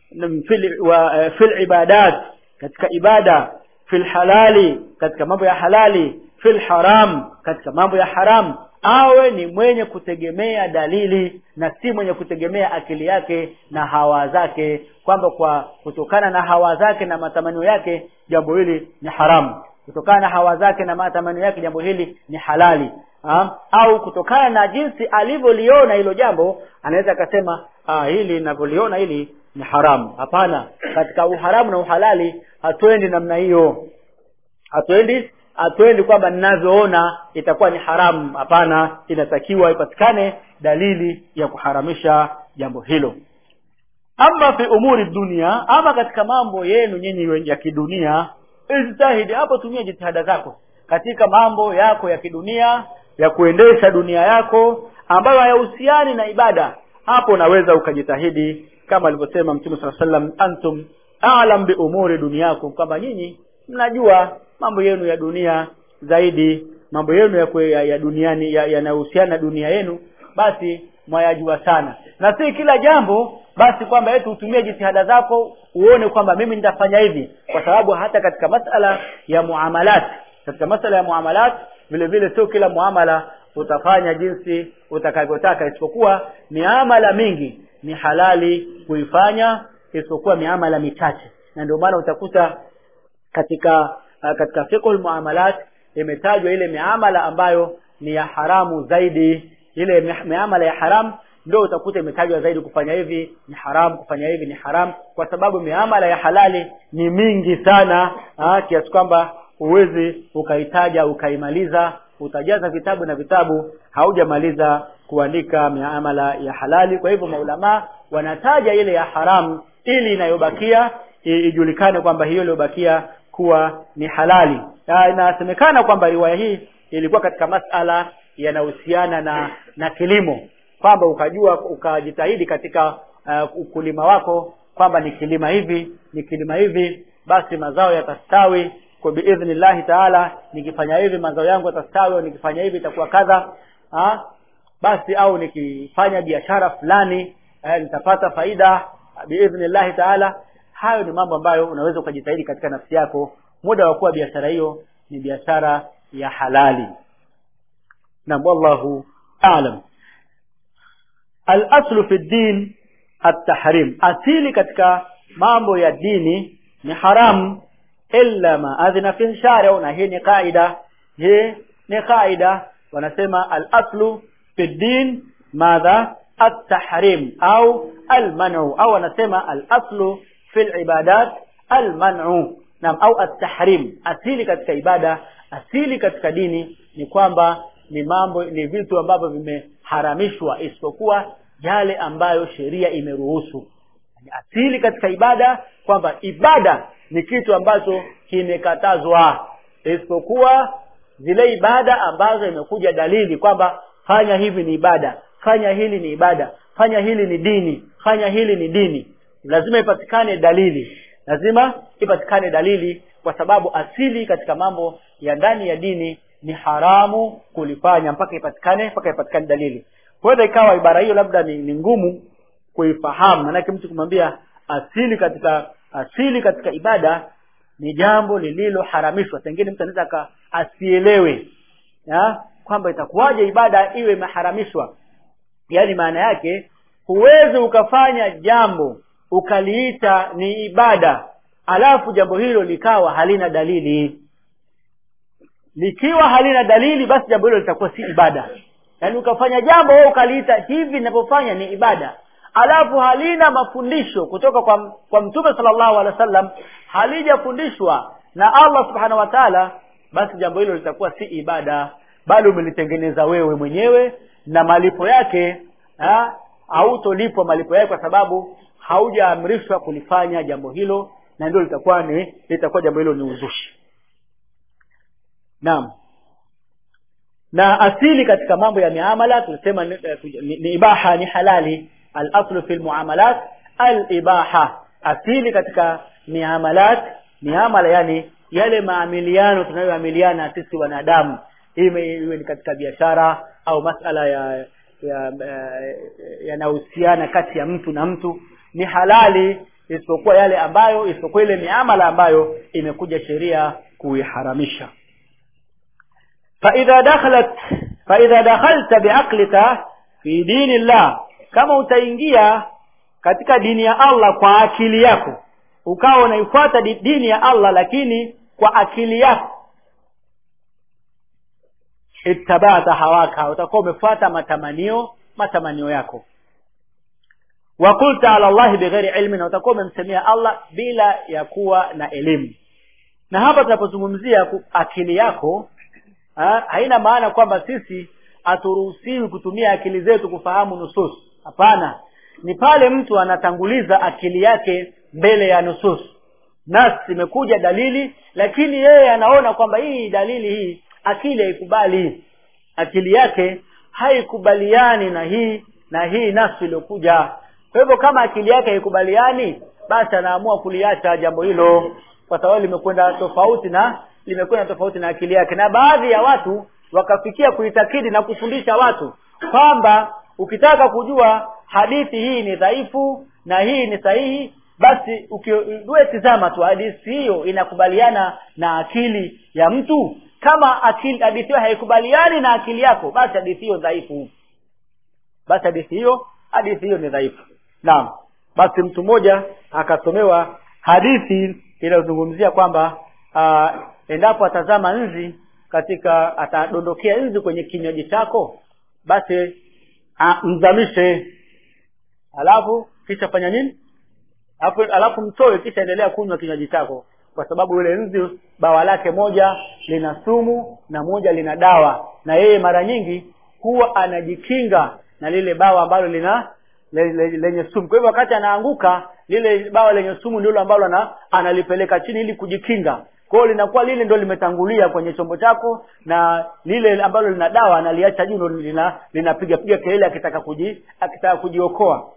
fil wa fil ibadat katika ibada fil halali katika mambo ya halali fil haram katika mambo ya haram awe ni mwenye kutegemea dalili na si mwenye kutegemea akili yake na hawa zake kwamba kwa kutokana na hawa zake na matamanio yake jambo hili ni haramu kutokana na hawa zake na matamanio yake jambo hili ni halali ha? au kutokana na jinsi alivyoliona hilo jambo anaweza akasema ah, hili ninavyoliona hili ni haramu hapana katika uharamu na uhalali hatuendi namna hiyo hatuendi hatuendi kwamba ninavyoona itakuwa ni haramu hapana inatakiwa ipatikane dalili ya kuharamisha jambo hilo ama fi umuri dunia ama katika mambo yenu nyinyi ya kidunia ijtahidi hapo tumia jitihada zako katika mambo yako ya kidunia ya kuendesha dunia yako ambayo hayahusiani na ibada hapo unaweza ukajitahidi kama alivyosema mtume saa sallam antum alam bi umuri duniakum kwamba nyinyi mnajua mambo yenu ya dunia zaidi mambo yenu ya, kwe, ya, ya duniani yanayohusiana ya na dunia yenu basi mwayajua sana na si kila jambo basi kwamba eti utumie jitihada zako uone kwamba mimi nitafanya hivi kwa sababu hata katika masala ya muamalat katika masala ya muamalat vile vile sio kila muamala utafanya jinsi utakavyotaka isipokuwa miamala mingi ni halali kuifanya isipokuwa miamala michache na ndio maana utakuta katika uh, katika fiqhul muamalat imetajwa ile miamala ambayo ni ya haramu zaidi ile miamala ya haram ndio utakuta imetajwa zaidi kufanya hivi ni haram kufanya hivi ni haram kwa sababu miamala ya halali ni mingi sana kiasi kwamba huwezi ukaitaja ukaimaliza utajaza vitabu na vitabu haujamaliza kuandika miamala ya halali kwa hivyo maulamaa wanataja ile ya haramu ili inayobakia ijulikane kwamba hiyo iliyobakia kuwa ni halali inasemekana kwamba riwaya hii ilikuwa katika masala yanahusiana na na kilimo kwamba ukajua ukajitahidi katika uh, ukulima wako kwamba ni kilima hivi ni kilima hivi basi mazao yatastawi kwa biidhnillahi taala nikifanya hivi mazao yangu yatastawi au nikifanya hivi itakuwa kadha ha? basi au nikifanya biashara fulani eh, nitapata faida biidhnillahi taala hayo ni mambo ambayo unaweza ukajitahidi katika nafsi yako muda wa kuwa biashara hiyo ni biashara ya halali nam wallahu alam al-aslu fi din at-tahrim asili katika mambo ya dini ni haramu illa ma adhina fi shari na hii ni kaida hii ni kaida wanasema al-aslu fi din madha at-tahrim au al-man'u au wanasema al-aslu fi al-ibadat al-man'u nam au at-tahrim asili katika ibada asili katika dini ni kwamba ni mambo ni vitu ambavyo vimeharamishwa isipokuwa yale ambayo sheria imeruhusu asili katika ibada kwamba ibada ni kitu ambacho kimekatazwa isipokuwa zile ibada ambazo imekuja dalili kwamba fanya hivi ni ibada fanya hili ni ibada fanya hili ni dini fanya hili ni dini lazima ipatikane dalili lazima ipatikane dalili kwa sababu asili katika mambo ya ndani ya dini ni haramu kulifanya mpaka ipatikane mpaka ipatikane dalili huenda ikawa ibara hiyo labda ni, ni ngumu kuifahamu manake mtu kumwambia asili katika asili katika ibada ni jambo lililoharamishwa pengine mtu anaweza asielewe ya kwamba itakuwaje ibada iwe imeharamishwa yaani maana yake huwezi ukafanya jambo ukaliita ni ibada alafu jambo hilo likawa halina dalili likiwa halina dalili basi jambo hilo litakuwa si ibada yaani ukafanya jambo wewe ukaliita hivi ninavyofanya ni ibada alafu halina mafundisho kutoka kwa, kwa mtume sallallahu alaihi wasallam halijafundishwa na Allah subhanahu wa ta'ala basi jambo hilo litakuwa si ibada bali umelitengeneza wewe mwenyewe na malipo yake ha, hautolipwa malipo yake kwa sababu haujaamrishwa kulifanya jambo hilo na ndio litakuwa ni litakuwa jambo hilo ni uzushi naam na asili katika mambo ya miamala tulisema ni, ni, ni ibaha ni halali al-aslu fi al-muamalat al-ibaha asili katika miamalat miamala yani yale maamiliano tunayoamiliana sisi wanadamu iwe iwe ni katika biashara au masala ya yanahusiana ya, ya kati ya mtu na mtu ni halali isipokuwa yale ambayo isipokuwa ile miamala ambayo imekuja sheria kuiharamisha فإذا دخلت فإذا دخلت بعقلك في دين الله kama utaingia katika dini ya Allah kwa akili yako ukawa unaifuata dini ya Allah lakini kwa akili yako ittabata hawaka utakuwa umefuata matamanio matamanio yako wa qulta ala Allah bighairi ilmi na utakuwa umemsemea Allah bila ya kuwa na elimu na hapa tunapozungumzia ku- akili yako ha, haina maana kwamba sisi haturuhusiwi kutumia akili zetu kufahamu nusus hapana ni pale mtu anatanguliza akili yake mbele ya nusus nas imekuja dalili lakini yeye anaona kwamba hii dalili hii akili haikubali akili yake haikubaliani na hii na hii nafsi iliyokuja kwa hivyo kama akili yake haikubaliani basi anaamua kuliacha jambo hilo kwa sababu limekwenda tofauti na limekwenda tofauti na akili yake na baadhi ya watu wakafikia kuitakidi na kufundisha watu kwamba ukitaka kujua hadithi hii ni dhaifu na hii ni sahihi basi ukiwe tizama tu hadithi hiyo inakubaliana na akili ya mtu kama akili hadithi hiyo haikubaliani na akili yako basi hadithi hiyo dhaifu basi hadithi hiyo hadithi hiyo ni dhaifu naam basi mtu mmoja akasomewa hadithi inayozungumzia kwamba uh, endapo atazama nzi katika atadondokea nzi kwenye kinywaji chako basi uh, mzamishe alafu kisha fanya nini alafu, alafu mtoe kisha endelea kunywa kinywaji chako kwa sababu yule nzi bawa lake moja lina sumu na moja lina dawa na yeye mara nyingi huwa anajikinga na lile bawa ambalo lina le- le- lenye sumu kwa hivyo wakati anaanguka lile bawa lenye sumu ndilo ambalo ana, analipeleka chini ili kujikinga kwa hiyo linakuwa lile ndio limetangulia kwenye chombo chako na lile ambalo lina dawa analiacha juu ndio lina linapiga piga kelele akitaka kuji akitaka kujiokoa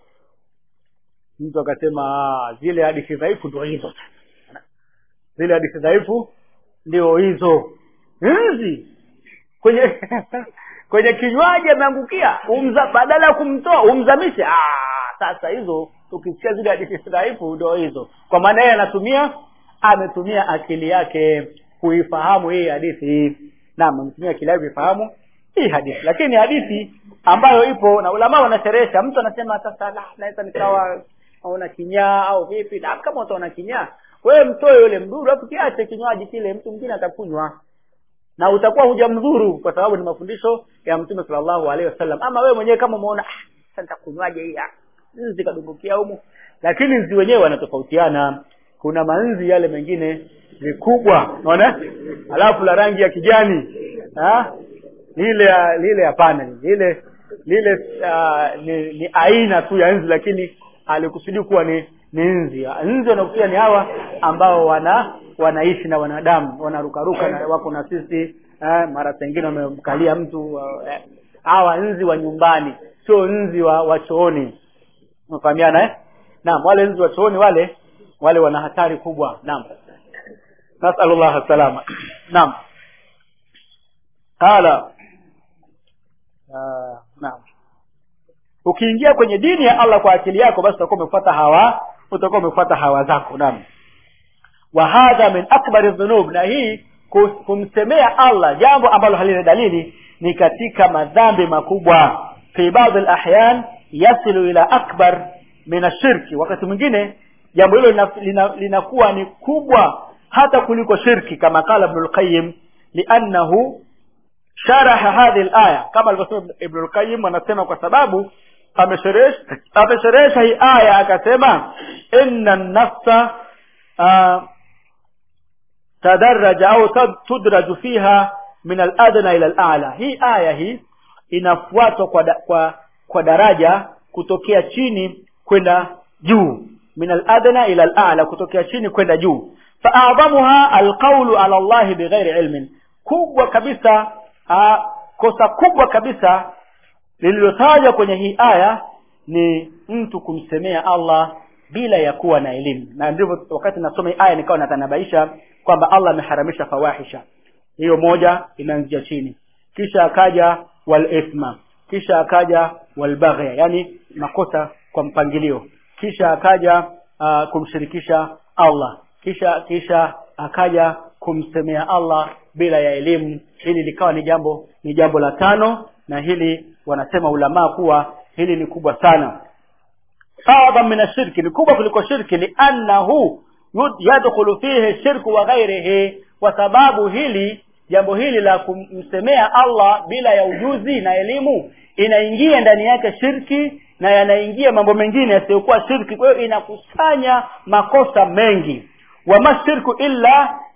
mtu akasema "Ah, zile hadithi dhaifu ndio hizo zile hadithi dhaifu ndio hizo hizi kwenye kwenye kinywaji ameangukia umza badala ya kumtoa umzamishe ah sasa hizo ukisikia zile hadithi dhaifu ndio hizo kwa maana yeye anatumia ametumia akili yake kuifahamu hii hadithi naam ametumia akili yake kuifahamu hii hadithi lakini hadithi ambayo ipo na ulama wanasherehesha mtu anasema sasa la naweza nikawa naona kinyaa au vipi na kama utaona kinyaa wewe mtoe yule mduru alafu kiache kinywaji kile mtu mwingine atakunywa na utakuwa hujamdhuru kwa sababu ni mafundisho ya mtume sallallahu alaihi wasallam ama wewe mwenyewe kama umeona ah sasa nitakunywaje hii ah nzi kadumbukia humu lakini nzi wenyewe wanatofautiana kuna manzi yale mengine vikubwa unaona alafu la rangi ya kijani ha? lile ah, lile hapana lile lile uh, ni, ni aina tu ya nzi lakini alikusudi kuwa ni ni nzi nzi wanakusudia ni hawa ambao wana wanaishi na wanadamu wanarukaruka na wako na sisi eh, mara pengine wamemkalia mtu eh, hawa nzi wa nyumbani sio nzi wa, wa chooni unafahamiana eh? naam wale nzi wa chooni wale wale wana hatari kubwa naam nasalullah salama naam qala uh, naam ukiingia kwenye dini ya Allah kwa akili yako basi utakuwa umefuata hawa utakuwa umefuata hawa zako naam wa hadha min akbari dhunub na hii ku- kumsemea Allah jambo ambalo halina dalili ni katika madhambi makubwa fi baadhi alahyan yasilu ila akbar min ashirki wakati mwingine jambo hilo linakuwa lina, linakuwa ni kubwa hata kuliko shirki kama qala ibn al-qayyim li'annahu sharaha hadhihi al-aya kama alivyosema ibn al-qayyim anasema kwa sababu amesherehesha amesherehesha hii aya akasema inna an-nafsa uh, تدرج أو تد- تدرج فيها من الأدنى إلى الأعلى hii aya hii inafuatwa kwa, da, kwa kwa daraja kutokea chini kwenda juu min al-adna ila al-a'la kutokea chini kwenda juu fa'adhamuha al-qawlu ala Allah bighairi ilmin kubwa kabisa a, kosa kubwa kabisa lililotajwa kwenye hii aya ni mtu kumsemea Allah bila ya kuwa na elimu na ndivyo wakati nasoma hii aya nikawa natanabaisha kwamba Allah ameharamisha fawahisha hiyo moja inaanzia chini kisha akaja wal ithma kisha akaja wal baghya yani makosa kwa mpangilio kisha akaja uh, kumshirikisha Allah kisha kisha akaja kumsemea Allah bila ya elimu hili likawa ni jambo ni jambo la tano na hili wanasema ulamaa kuwa hili ni kubwa sana أعظم من الشرك لكوبا kuliko shirki لأنه يدخل فيه الشرك وغيره وسباب hili jambo hili la kumsemea Allah bila ya ujuzi na elimu inaingia ndani yake shirki na yanaingia mambo mengine yasiyokuwa shirki kwa hiyo inakusanya makosa mengi wama shirku illa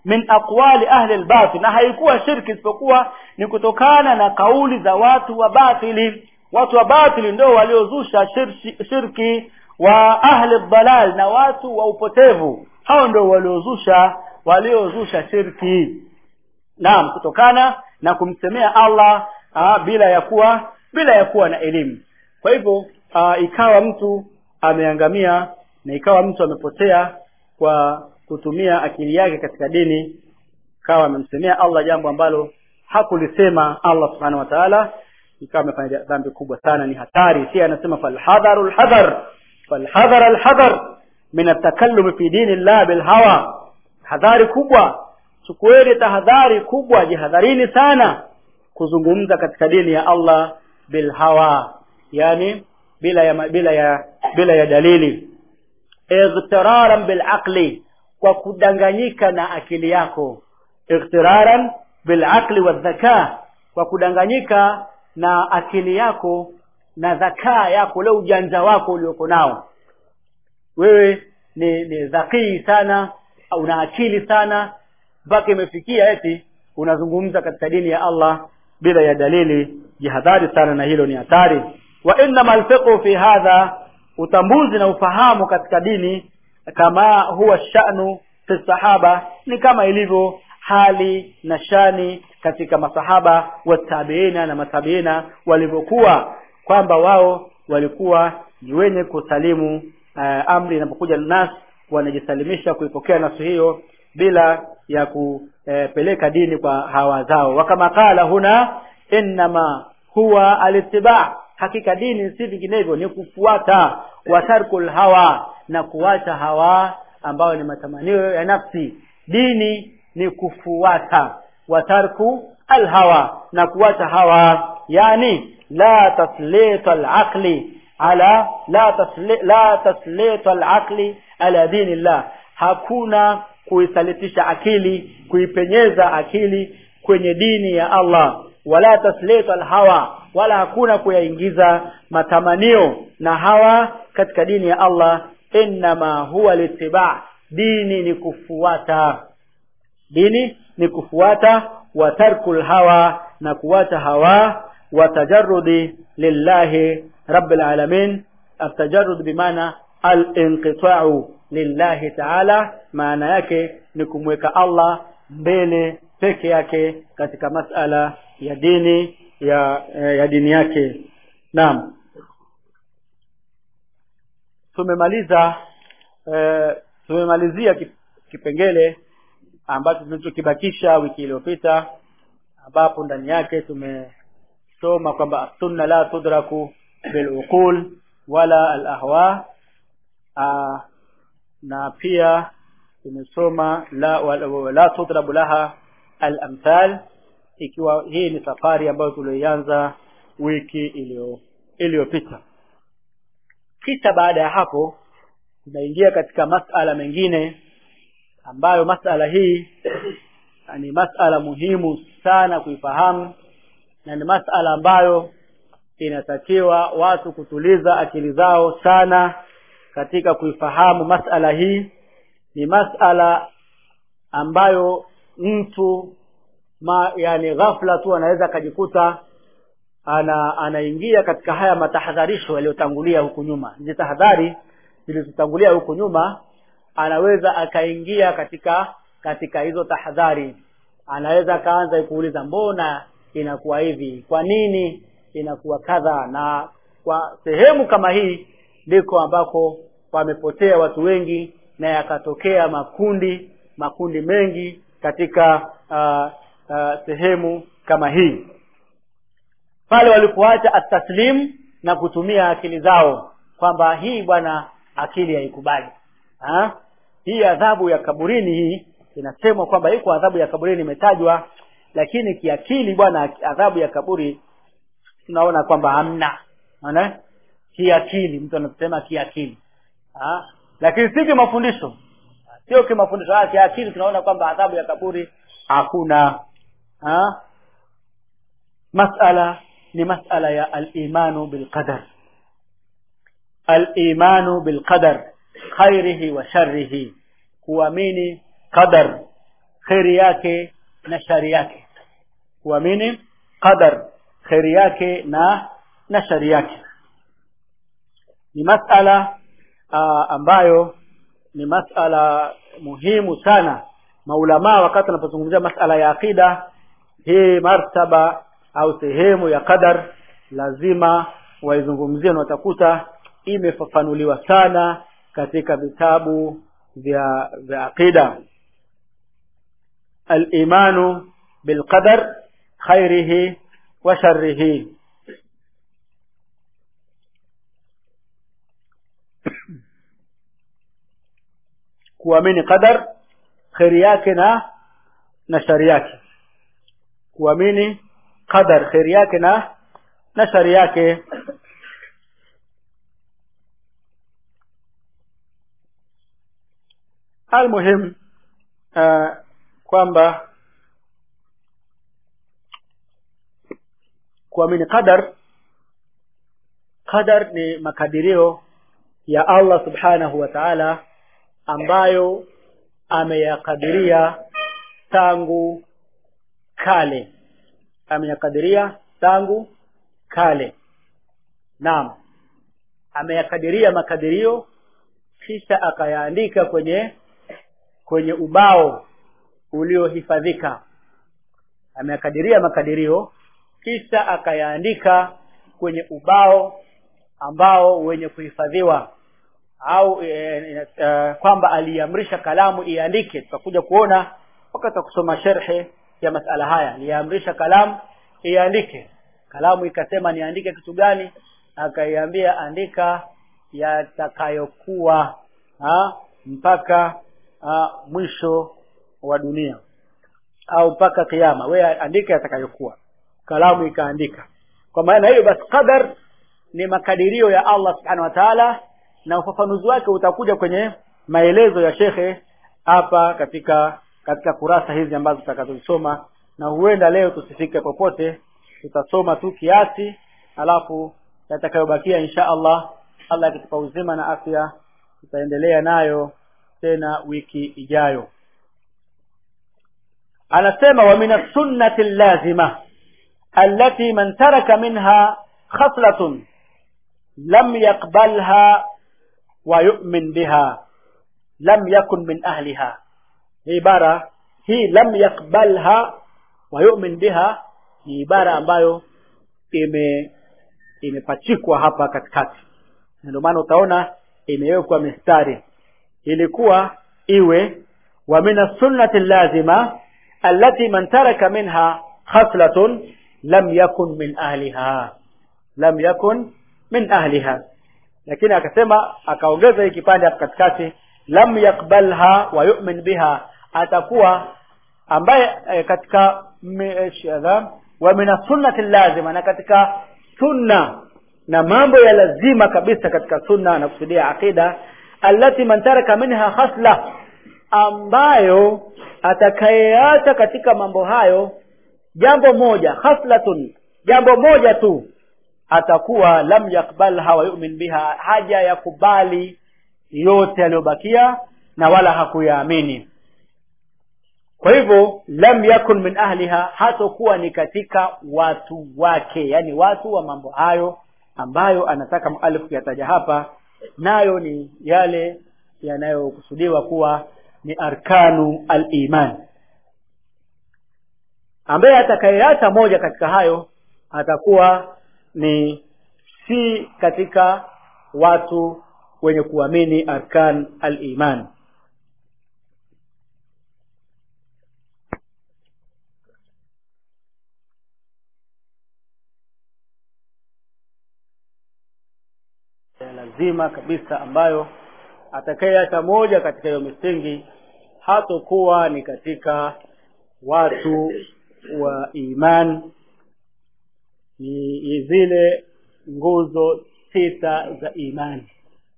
min aqwali ahli albatil na haikuwa shirki isipokuwa ni kutokana na kauli za watu wa batili watu wa batili ndio waliozusha shirki, shirki wa ahli dalal na watu wa upotevu hao ndio waliozusha waliozusha shirki naam kutokana na kumsemea Allah aa, bila ya kuwa bila ya kuwa na elimu kwa hivyo aa, ikawa mtu ameangamia na ikawa mtu amepotea kwa kutumia akili yake katika dini ikawa amemsemea Allah jambo ambalo hakulisema Allah subhanahu wa ta'ala ikawa amefanya dhambi kubwa sana ni hatari si anasema falhadharu alhadhar falhadhar alhadhar min atakallum fi dini Allah bilhawa hadhari kubwa chukueni tahadhari kubwa jihadharini sana kuzungumza katika dini ya Allah bilhawa yani bila ya bila ya bila ya dalili igtiraran bilaqli kwa kudanganyika na akili yako igtiraran bilaqli wadhaka kwa kudanganyika na akili yako na dhakaa yako ule ujanja wako ulioko nao wewe ni ni dhakii sana una akili sana mpaka imefikia eti unazungumza katika dini ya Allah bila ya dalili jihadhari sana na hilo ni hatari wa innama alfiqhu fi hadha utambuzi na ufahamu katika dini kama huwa sha'nu fi sahaba ni kama ilivyo hali na shani katika masahaba watabiina na matabiina walivyokuwa kwamba wao walikuwa ni wenye kusalimu uh, amri inapokuja nas wanajisalimisha kuipokea nasu hiyo bila ya kupeleka dini kwa hawa zao wakama kala huna innama huwa alittiba hakika dini si vinginevyo ni kufuata watarkul hawa na kuacha hawa ambayo ni matamanio ya nafsi dini ni kufuata watarku alhawa na kuacha hawa yani la taslita alaqli ala la tasli, la taslita alaqli ala dinillah hakuna kuisalitisha akili kuipenyeza akili kwenye dini ya Allah wala taslita alhawa wala hakuna kuyaingiza matamanio na hawa katika dini ya Allah innama huwa littiba dini ni kufuata dini ni kufuata wa tarkul hawa na kuwacha hawa wa tajarrudi lillahi rabbil alamin atajarrud bimaana al-inqita'u lillahi ta'ala maana yake ni kumweka Allah mbele peke yake katika masala ya dini ya ya dini yake naam tumemaliza e, tumemalizia kipengele ambacho tulichokibakisha wiki iliyopita ambapo ndani yake tumesoma kwamba sunna la tudraku biluqul wala alahwa na pia tumesoma la wala, la tudrabu laha alamthal ikiwa hii ni safari ambayo tulioianza wiki iliyo iliyopita kisha baada ya hapo tunaingia katika masala mengine ambayo masala hii ni masala muhimu sana kuifahamu na ni masala ambayo inatakiwa watu kutuliza akili zao sana katika kuifahamu masala hii ni masala ambayo mtu ma, yani ghafla tu anaweza akajikuta ana anaingia katika haya matahadharisho yaliyotangulia huku nyuma hizi tahadhari zilizotangulia huku nyuma anaweza akaingia katika katika hizo tahadhari anaweza akaanza kuuliza mbona inakuwa hivi kwa nini inakuwa kadha na kwa sehemu kama hii ndiko ambako wamepotea watu wengi na yakatokea makundi makundi mengi katika uh, uh, sehemu kama hii pale walipoacha ataslim na kutumia akili zao kwamba hii bwana akili haikubali ha? hii adhabu ya kaburini hii inasemwa kwamba iko adhabu ya kaburini imetajwa lakini kiakili bwana adhabu ya kaburi tunaona kwamba hamna unaona kiakili mtu anasema kiakili ha? lakini si kimafundisho sio kimafundisho ah kiakili tunaona kwamba adhabu ya kaburi hakuna ha? masala ni masala ya al-imanu bil qadar al-imanu bil qadar khairihi wa sharrihi kuamini qadar kheri yake na shari yake kuamini qadar kheri yake na na shari yake ni masala uh, ambayo ni masala muhimu sana maulamaa wakati wanapozungumzia masala ya aqida hii martaba au sehemu ya qadar lazima waizungumzie na watakuta imefafanuliwa sana katika vitabu vya vya aqida al-imanu bilqadar khairihi wa sharrihi kuamini qadar kheri yake na na shari yake kuamini qadar kheri yake na na shari yake almuhim uh, kwamba kuamini qadar qadar ni makadirio ya Allah subhanahu wa ta'ala ambayo ameyakadiria tangu kale ameyakadiria tangu kale naam ameyakadiria makadirio kisha akayaandika kwenye kwenye ubao uliohifadhika ameyakadiria makadirio kisha akayaandika kwenye ubao ambao wenye kuhifadhiwa au e, e, kwamba aliamrisha kalamu iandike tutakuja kuona wakati wa kusoma sherhe ya masala haya aliamrisha kalamu iandike kalamu ikasema niandike kitu gani akaiambia andika yatakayokuwa mpaka ha, mwisho wa dunia au mpaka kiama we andika yatakayokuwa kalamu ikaandika kwa maana hiyo basi qadar ni makadirio ya Allah subhanahu wa ta'ala na ufafanuzi wake utakuja kwenye maelezo ya shekhe hapa katika katika kurasa hizi ambazo tutakazosoma na huenda leo tusifike popote tutasoma tu kiasi alafu yatakayobakia insha Allah Allah akitupa uzima na afya tutaendelea nayo tena wiki ijayo anasema wa min sunnati lazima allati man taraka minha khaslatun lam yaqbalha wa yu'min biha lam yakun min ahliha hii ibara hii lam yakbalha wa yu'min biha ni ibara ambayo ime imepachikwa hapa katikati ndio maana utaona imewekwa mistari ilikuwa iwe wa min sunnati lazima allati man taraka minha khaslatun lam yakun min ahliha lam yakun min ahliha lakini akasema akaongeza hii kipande hapa katikati lam yakbalha wa yu'min biha atakuwa ambaye e, katika shadha wa min sunnati lazima na katika sunna na mambo ya lazima kabisa katika sunna na kusudia aqida allati man taraka minha khasla ambayo atakayeacha katika mambo hayo jambo moja khaslatun jambo moja tu atakuwa lam yakbalha wa yu'min biha haja ya kubali yote yaliyobakia na wala hakuyaamini kwa hivyo lam yakun min ahliha hatokuwa ni katika watu wake yani watu wa mambo hayo ambayo anataka mualif kuyataja hapa nayo ni yale yanayokusudiwa kuwa ni arkanu al-iman ambaye atakayeacha moja katika hayo atakuwa ni si katika watu wenye kuamini arkan al-iman lazima kabisa ambayo atakayeacha moja katika hiyo misingi hatokuwa ni katika watu wa iman ni zile nguzo sita za imani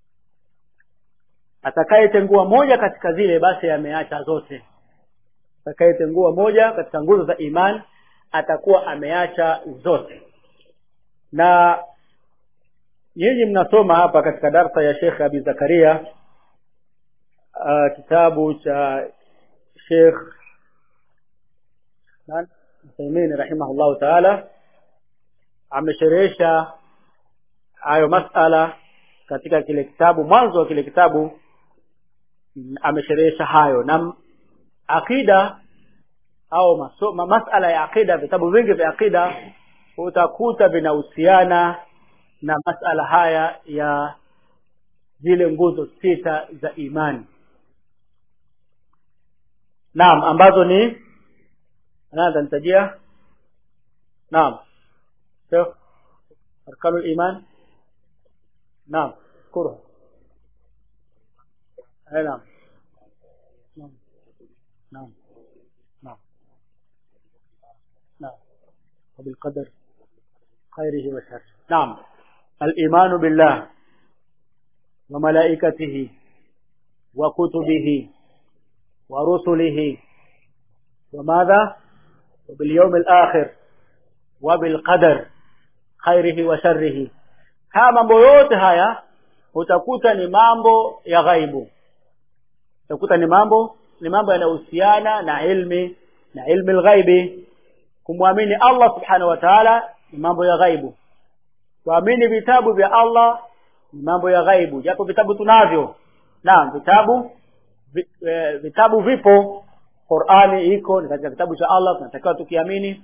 atakayetengua moja katika zile basi ameacha zote atakayetengua moja katika nguzo za imani atakuwa ameacha zote na nyinyi mnasoma hapa katika darsa ya Sheikh Abi Zakaria uh, kitabu cha Sheikh Uthaymeen rahimahullahu taala amesherehesha hayo masala katika kile kitabu mwanzo wa kile kitabu amesherehesha hayo na akida au maso, ma, masala ya akida vitabu vingi vya akida utakuta vinahusiana na masala haya ya zile nguzo sita za imani naam ambazo ni nani nitajia naam sio arkanul iman naam kuru naam naam naam نعم نعم وبالقدر خيره وشره نعم الإيمان بالله وملائكته وكتبه ورسله وماذا وباليوم الآخر وبالقدر خيره وشره haya mambo yote haya utakuta ni mambo ya ghaibu utakuta ni mambo ni mambo yanayohusiana na ilmi na ilmi alghaibi kumwamini Allah subhanahu wa ta'ala ni mambo ya ghaibu kuamini vitabu vya Allah ni mambo ya ghaibu japo vitabu tunavyo naam vitabu vi, e, vitabu vipo Qur'ani iko ni katika kitabu cha Allah tunatakiwa tukiamini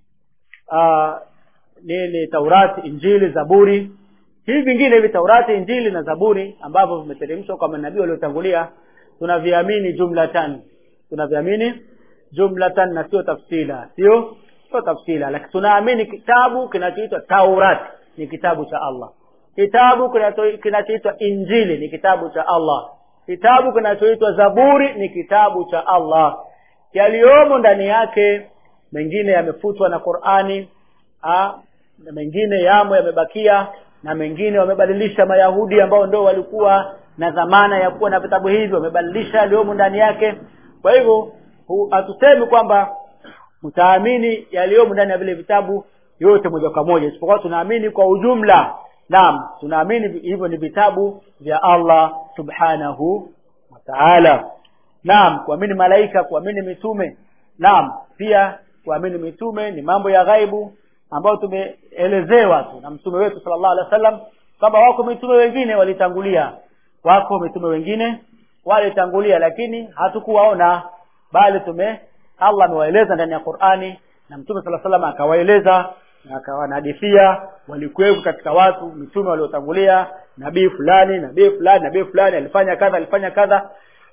nini Taurati Injili Zaburi hivi vingine hivi Taurati Injili na Zaburi ambavyo vimeteremshwa kwa manabii waliotangulia tunaviamini jumlatan tunaviamini jumlatan na sio tafsila sio sio tafsila lakini tunaamini kitabu kinachoitwa Taurat ni kitabu cha Allah kitabu kinachoitwa Injili ni kitabu cha Allah kitabu kinachoitwa Zaburi ni kitabu cha Allah yaliyomo ndani yake mengine yamefutwa na Qur'ani a, na mengine yamo yamebakia na mengine wamebadilisha Mayahudi ambao ndio walikuwa na dhamana ya kuwa na vitabu hivi wamebadilisha yaliyomo ndani yake kwa hivyo hatusemi kwamba utaamini yaliyomo ndani ya vile vitabu yote moja kwa moja isipokuwa tunaamini kwa ujumla naam tunaamini hivyo ni vitabu vya Allah subhanahu wa ta'ala naam kuamini malaika kuamini mitume naam pia kuamini mitume ni mambo ya ghaibu ambayo tumeelezewa tu na mtume wetu sallallahu alaihi wasallam kwamba wako mitume wengine walitangulia wako mitume wengine walitangulia lakini hatukuwaona bali tume Allah amewaeleza ndani ya Qur'ani na mtume sala salam akawaeleza na akawanadithia walikuwepo katika watu mitume waliotangulia nabii fulani nabii fulani nabii fulani alifanya kadha alifanya kadha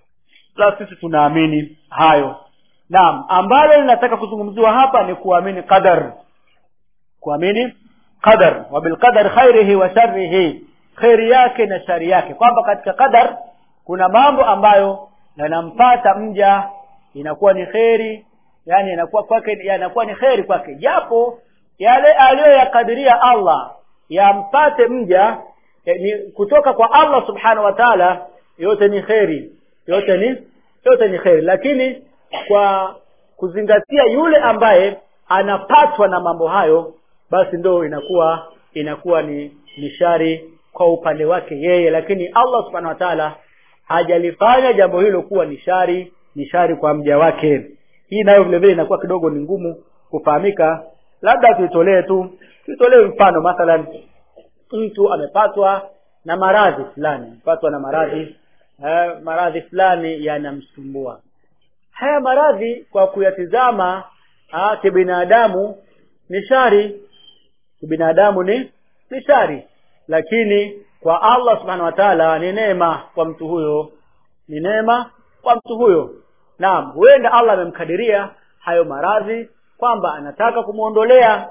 la sisi tunaamini hayo naam ambalo linataka kuzungumziwa hapa ni kuamini qadar kuamini qadar wa bil qadar khairihi wa sharrihi khairi yake na shari yake kwamba katika qadar kuna mambo ambayo yanampata mja inakuwa ni kheri yani inakuwa kwake yanakuwa ni kheri kwake japo yale aliyoyakadiria Allah yampate mja ni kutoka kwa Allah subhanahu wa ta'ala yote ni kheri yote ni yote ni kheri lakini kwa kuzingatia yule ambaye anapatwa na mambo hayo basi ndo inakuwa inakuwa ni ni shari kwa upande wake yeye lakini Allah subhanahu wa ta'ala hajalifanya jambo hilo kuwa ni shari ni shari kwa mja wake hii nayo vile vile inakuwa kidogo ni ngumu kufahamika labda tuitolee tu tuitolee mfano mathalan mtu amepatwa na maradhi fulani amepatwa na maradhi eh, maradhi fulani yanamsumbua haya maradhi kwa kuyatizama ah, kibinadamu ni shari kibinadamu ni ni shari lakini kwa Allah subhanahu wa ta'ala ni neema kwa mtu huyo ni neema kwa mtu huyo naam huenda Allah amemkadiria hayo maradhi kwamba anataka kumuondolea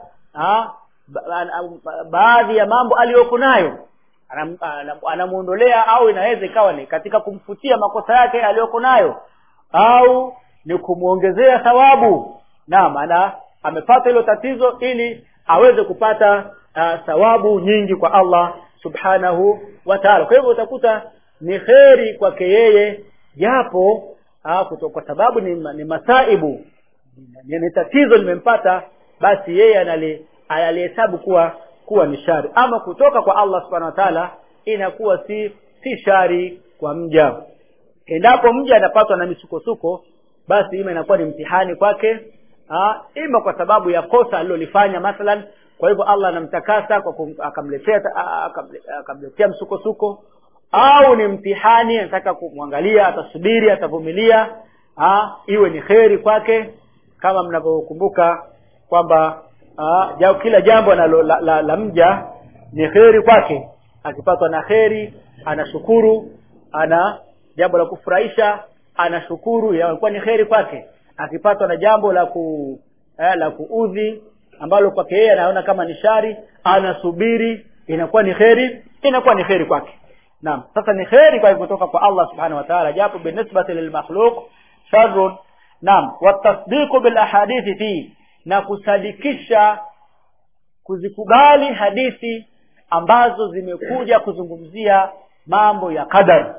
baadhi ya mambo aliyoko nayo anamuondolea au inaweza ikawa ni katika kumfutia makosa yake aliyoko nayo au ni kumuongezea thawabu naam ana amepata hilo tatizo ili aweze kupata uh, thawabu nyingi kwa Allah subhanahu wa ta'ala kwa hivyo utakuta ni kheri kwake yeye japo kwa sababu ni, ni masaibu ni, ni tatizo limempata basi yeye anali analihesabu kuwa kuwa ni shari ama kutoka kwa Allah subhanahu wa ta'ala inakuwa si si shari kwa mja endapo mja anapatwa na misukosuko basi ima inakuwa ni mtihani kwake ah, ima kwa sababu ya kosa alilolifanya mathalan kwa hivyo allah anamtakasa kwa kum, akamletea ah, akamle- akamletea msukosuko au ni mtihani anataka kumwangalia atasubiri atavumilia ah, iwe ni kheri kwake kama mnavyokumbuka kwamba ah, ja- kila jambo nalo la, la, la mja ni kheri kwake akipatwa na kheri anashukuru ana jambo la kufurahisha anashukuru yakuwa ni kheri kwake akipatwa na jambo la ku eh, la kuudhi ambalo kwake yeye anaona kama ni shari anasubiri inakuwa ni kheri inakuwa ni kheri kwake naam sasa ni kheri kwa kutoka kwa Allah subhanahu wa ta'ala japo binisbati lilmakhluq sharrun naam watasdiqu bil ahadithi fi na kusadikisha kuzikubali hadithi ambazo zimekuja kuzungumzia mambo ya qadar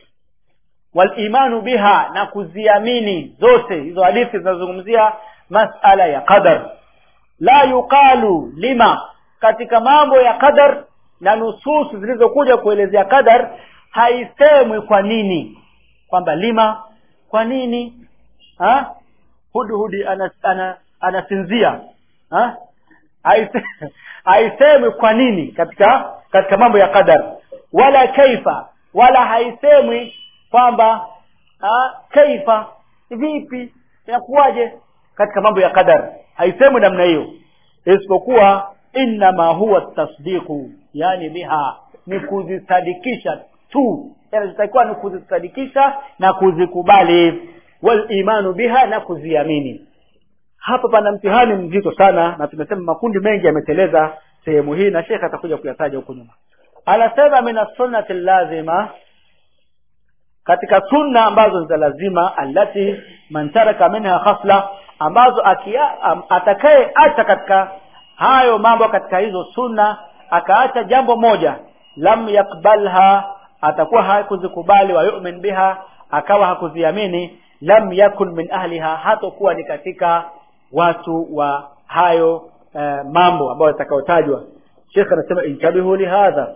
walimanu biha na kuziamini zote hizo hadithi zinazozungumzia masala ya qadar la yuqalu lima katika mambo ya qadar na nususu zilizokuja kuelezea qadar haisemwi kwa nini kwamba lima kwa nini ha hudhudi ana, ana, anasinzia ha Haise- haisemwi kwa nini katika katika mambo ya qadar wala kaifa wala haisemwi kwamba ah, kaifa vipi inakuwaje katika mambo ya qadar haisemwi namna hiyo isipokuwa innama huwa tasdiqu yani biha ni kuzisadikisha tu yanachotakiwa ni kuzisadikisha na kuzikubali wal imanu biha na kuziamini hapa pana mtihani mzito sana na tumesema makundi mengi yameteleza sehemu hii na shekhe atakuja kuyataja huko nyuma anasema min sunnati lazima katika sunna ambazo ni za lazima allati man taraka minha khasla ambazo akia, am, atakaye acha katika hayo mambo katika hizo sunna akaacha jambo moja lam yakbalha atakuwa hakuzikubali wa yu'min biha akawa hakuziamini lam yakun min ahliha hatokuwa ni katika watu wa hayo eh, mambo ambayo yatakayotajwa Sheikh anasema intabihu lihadha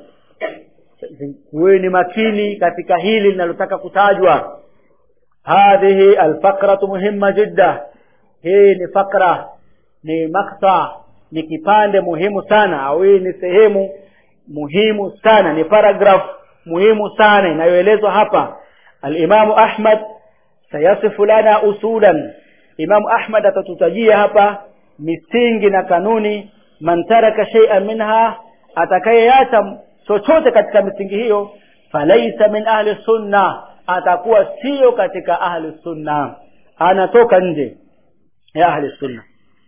kuweni makini katika hili linalotaka kutajwa hadhihi alfaqratu muhimma jidda hii ni fakra ni makta ni kipande muhimu sana au hii ni sehemu muhimu sana ni paragraph muhimu sana inayoelezwa hapa alimamu ahmad sayasifu lana usulan imamu ahmad atatutajia hapa misingi na kanuni man taraka shay'an minha atakayeacha chochote katika misingi hiyo falaisa min ahli sunna atakuwa sio katika ahli sunna anatoka nje ya ahli sunna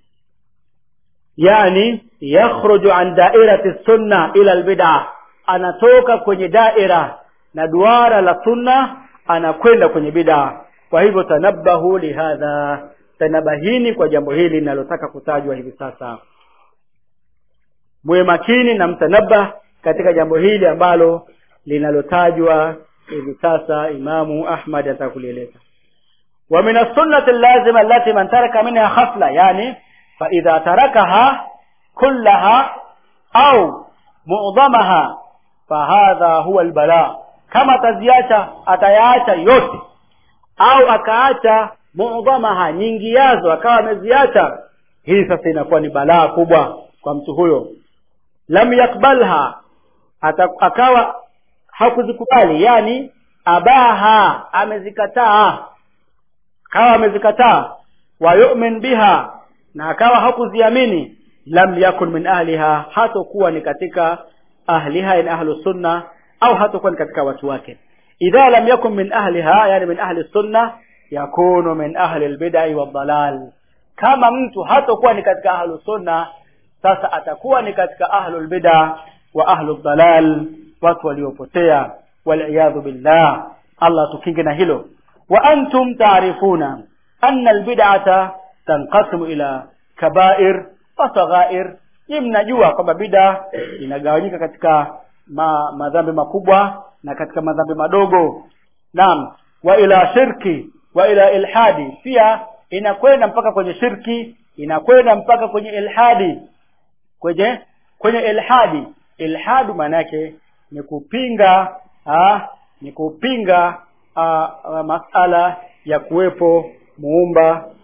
yani yakhruju an dairati sunna ila albid'a anatoka kwenye daira na duara la sunna anakwenda kwenye bid'a kwa hivyo tanabahu lihadha tanabahini kwa jambo hili linalotaka kutajwa hivi sasa muwe makini na mtanabah katika jambo hili ambalo linalotajwa hivi sasa imamu ahmad atakulieleza wa min as-sunnati al-lazima allati man taraka minha khasla yani fa idha tarakaha kullaha au mu'dhamaha fa hadha huwa al-bala kama ataziacha atayaacha yote au akaacha mu'dhamaha nyingi yazo akawa ameziacha hii sasa inakuwa ni balaa kubwa kwa mtu huyo lam yakbalha Ata, akawa hakuzikubali yani abaha amezikataa akawa amezikataa wa yu'min biha na akawa hakuziamini lam yakun min ahliha hatokuwa ni katika ahliha in ahlu sunna au hatokuwa ni katika watu wake idha lam yakun min ahliha yani min ahli sunna yakunu min ahli albid'i wadhalal kama mtu hatokuwa ni katika ahlu sunna sasa atakuwa ni katika ahlu albid'a wa ahlu dhalal watu waliopotea waliyadhu billah Allah tukinge na hilo wa antum taarifuna anna albid'ata tanqasimu ila kaba'ir wa saghair ni mnajua kwamba bid'a inagawanyika katika ma, madhambi makubwa na katika madhambi madogo naam wa ila shirki wa ila ilhadi pia inakwenda mpaka kwenye shirki inakwenda mpaka kwenye ilhadi kwenye kwenye ilhadi ilhadu maana yake ni kupinga ha, ni kupinga a, a, masala ya kuwepo muumba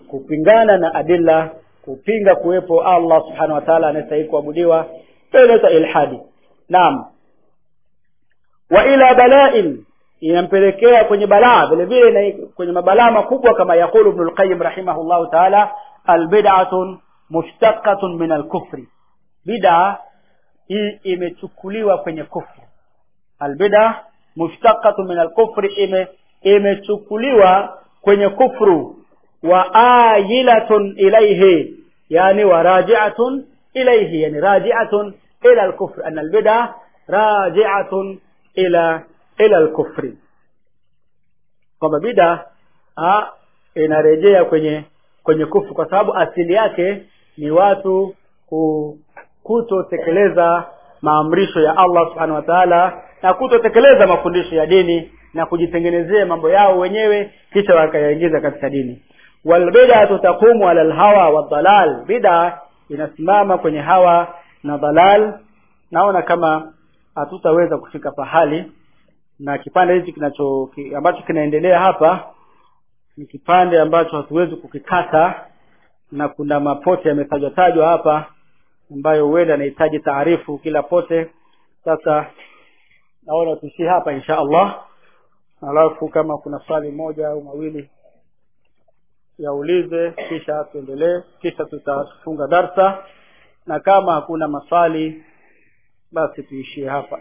kupingana na adilla kupinga kuwepo Allah subhanahu wa ta'ala anayestahili kuabudiwa inaitwa ilhadi naam wa ila bala'in inampelekea kwenye balaa vile vile kwenye mabalaa makubwa kama yakulu ibn al-qayyim rahimahullahu ta'ala albid'atun mushtaqatun min al-kufri bid'a hii imechukuliwa kwenye kufru albid'a mushtaqatun min al-kufri ime imechukuliwa kwenye kufru wa ayilatun ilayhi yani wa raji'atun ilayhi yani raji'atun ila al-kufr an al-bid'a raji'atun ila ila al-kufri kwamba bid'a inarejea kwenye kwenye kufru kwa sababu asili yake ni watu kutotekeleza maamrisho ya Allah subhanahu wa ta'ala na kutotekeleza mafundisho ya dini na kujitengenezea mambo yao wenyewe kisha wakayaingiza katika dini walbid'atu taqumu ala alhawa wadhalal bid'a inasimama kwenye hawa na dhalal naona kama hatutaweza kufika pahali na kipande hichi kinacho ki, ambacho kinaendelea hapa ni kipande ambacho hatuwezi kukikata na kuna mapote yametajwa tajwa hapa ambayo huenda anahitaji taarifu kila pote sasa naona tuishie hapa insha Allah alafu kama kuna swali moja au mawili yaulize kisha tuendelee kisha tutafunga darsa na kama hakuna maswali basi tuishie hapa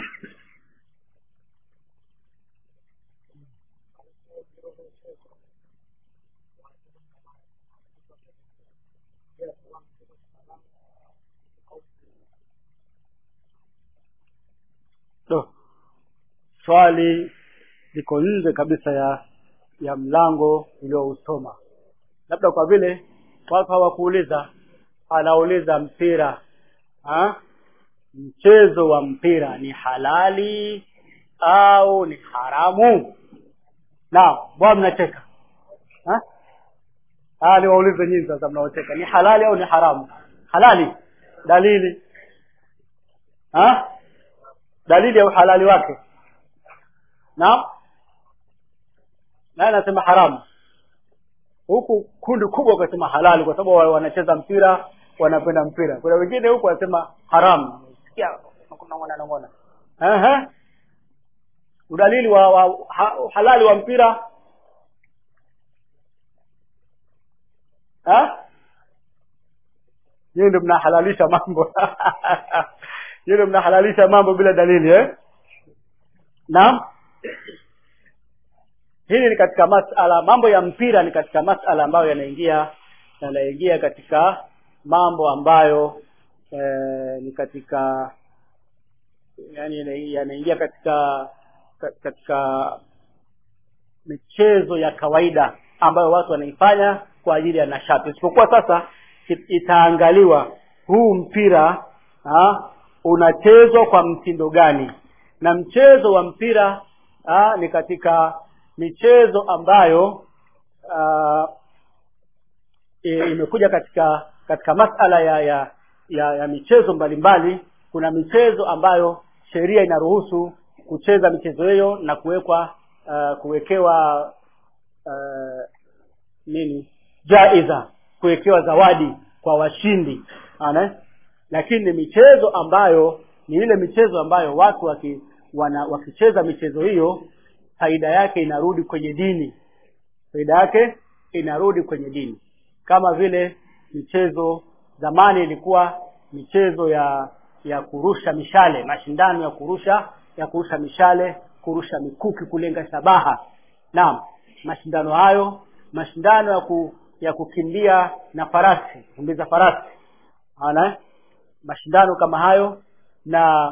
Do. swali liko nje kabisa ya ya mlango uliousoma labda kwa vile watu hawakuuliza anauliza mpira ha? mchezo wa mpira ni halali au ni haramu naam bwana mnacheka ha? ah niwaulize nyinyi sasa mnaocheka ni halali au ni haramu halali dalili ha? dalili ya uhalali wake naam naye anasema haramu huku kundi kubwa wakasema halali kwa sababu wanacheza mpira wanapenda mpira kuna wengine huku wanasema haramu sikia nongona nongona ehe udalili wa, wa ha, halali wa mpira ha nyinyi ndio mnahalalisha mambo nyinyi ndio mnahalalisha mambo bila dalili eh naam hili ni katika masala mambo ya mpira ni katika masala ambayo yanaingia yanaingia katika mambo ambayo e, ni katika yani yanaingia katika katika michezo ya kawaida ambayo watu wanaifanya kwa ajili ya nashati isipokuwa sasa itaangaliwa huu mpira ha, unachezwa kwa mtindo gani na mchezo wa mpira ha, ni katika michezo ambayo uh, imekuja katika katika masala ya ya ya, ya michezo mbalimbali mbali. kuna michezo ambayo sheria inaruhusu kucheza michezo hiyo na kuwekwa uh, kuwekewa uh, nini jaiza kuwekewa zawadi kwa washindi ana lakini ni michezo ambayo ni ile michezo ambayo watu waki, wana, wakicheza michezo hiyo faida yake inarudi kwenye dini faida yake inarudi kwenye dini kama vile michezo zamani ilikuwa michezo ya ya kurusha mishale mashindano ya kurusha ya kurusha mishale kurusha mikuki kulenga shabaha naam mashindano hayo mashindano ya ku, ya kukimbia na farasi kumbiza farasi ana mashindano kama hayo na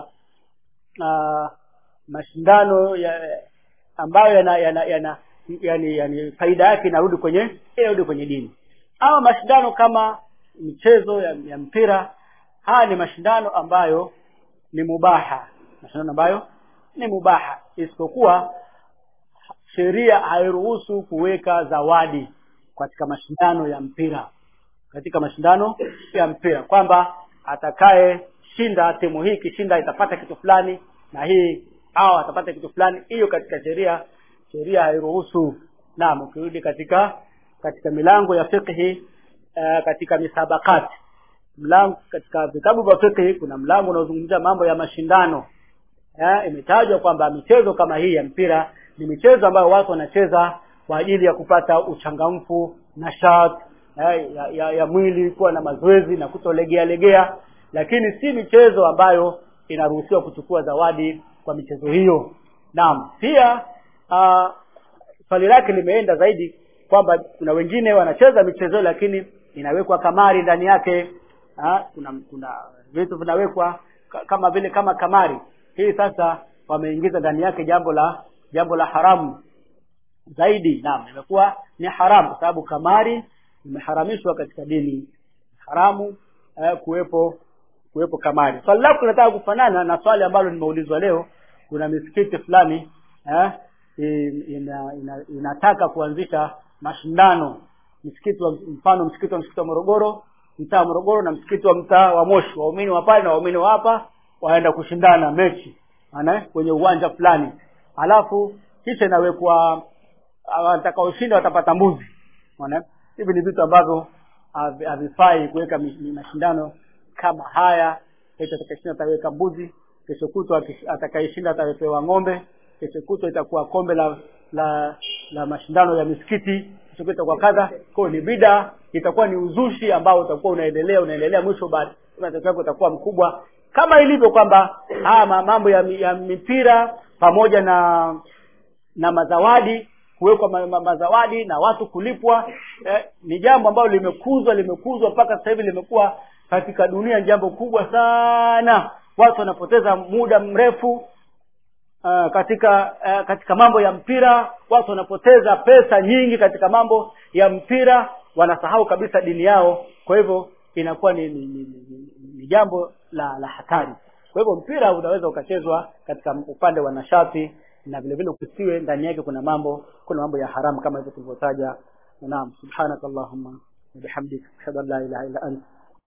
na mashindano ya ambayo yana yana, yana yani, yani faida yake inarudi kwenye inarudi kwenye dini ama mashindano kama michezo ya, ya mpira haya ni mashindano ambayo ni mubaha mashindano ambayo ni mubaha isipokuwa sheria hairuhusu kuweka zawadi katika mashindano ya mpira katika mashindano ya mpira kwamba atakaye shinda timu hii ikishinda itapata kitu fulani na hii au atapata kitu fulani hiyo katika sheria sheria hairuhusu naam ukirudi katika katika milango ya fiqhi uh, katika misabakati mlango katika vitabu vya fiqhi kuna mlango unaozungumzia mambo ya mashindano eh, imetajwa kwamba michezo kama hii ya mpira ni michezo ambayo watu wanacheza kwa ajili ya kupata uchangamfu nashat eh, ya, ya, ya mwili kuwa na mazoezi na kutolegea legea lakini si michezo ambayo inaruhusiwa kuchukua zawadi kwa michezo hiyo naam pia uh, swali lake limeenda zaidi kwamba kuna wengine wanacheza michezo lakini inawekwa kamari ndani yake ha? kuna kuna vitu vinawekwa ka- kama vile kama kamari hii sasa wameingiza ndani yake jambo la jambo la haramu zaidi naam imekuwa ni haramu kwa sababu kamari imeharamishwa katika dini haramu eh, kuwepo kuwepo kamari swali lako linataka kufanana na swali ambalo nimeulizwa leo kuna misikiti fulani eh, in- ina, ina, inataka kuanzisha mashindano msikiti wa mfano msikiti wa msikiti wa Morogoro mtaa wa Morogoro na msikiti wa mtaa wa Moshi waumini wa pale na waumini wa hapa waenda kushindana mechi ana kwenye uwanja fulani alafu kisha inawekwa watakaoshinda watapata mbuzi unaona hivi ni vitu ambavyo havi- havifai kuweka mi- mi- mashindano kama haya kesho atakayeshinda ataweka mbuzi kesho kutwa akish- atakayeshinda atawepewa ng'ombe kesho kutwa itakuwa kombe la la la mashindano ya misikiti kesho kutwa itakuwa kadha kwa hiyo ni bida itakuwa ni uzushi ambao utakuwa unaendelea unaendelea mwisho baada matokeo yake utakuwa mkubwa kama ilivyo kwamba haya ma- mambo ya, mi- ya mipira pamoja na na mazawadi kuwekwa ma, ma, mazawadi na watu kulipwa eh, ni jambo ambalo limekuzwa limekuzwa mpaka sasa hivi limekuwa katika dunia ni jambo kubwa sana watu wanapoteza muda mrefu uh, katika uh, katika mambo ya mpira watu wanapoteza pesa nyingi katika mambo ya mpira wanasahau kabisa dini yao kwa hivyo inakuwa ni, ni, ni, ni, ni, ni jambo la la hatari kwa hivyo mpira unaweza ukachezwa katika upande wa nashati na vile vile kusiwe ndani yake kuna mambo kuna mambo ya haramu kama hivyo tulivyotaja naam subhanakallahumma wa bihamdika ashhadu an la ilaha illa anta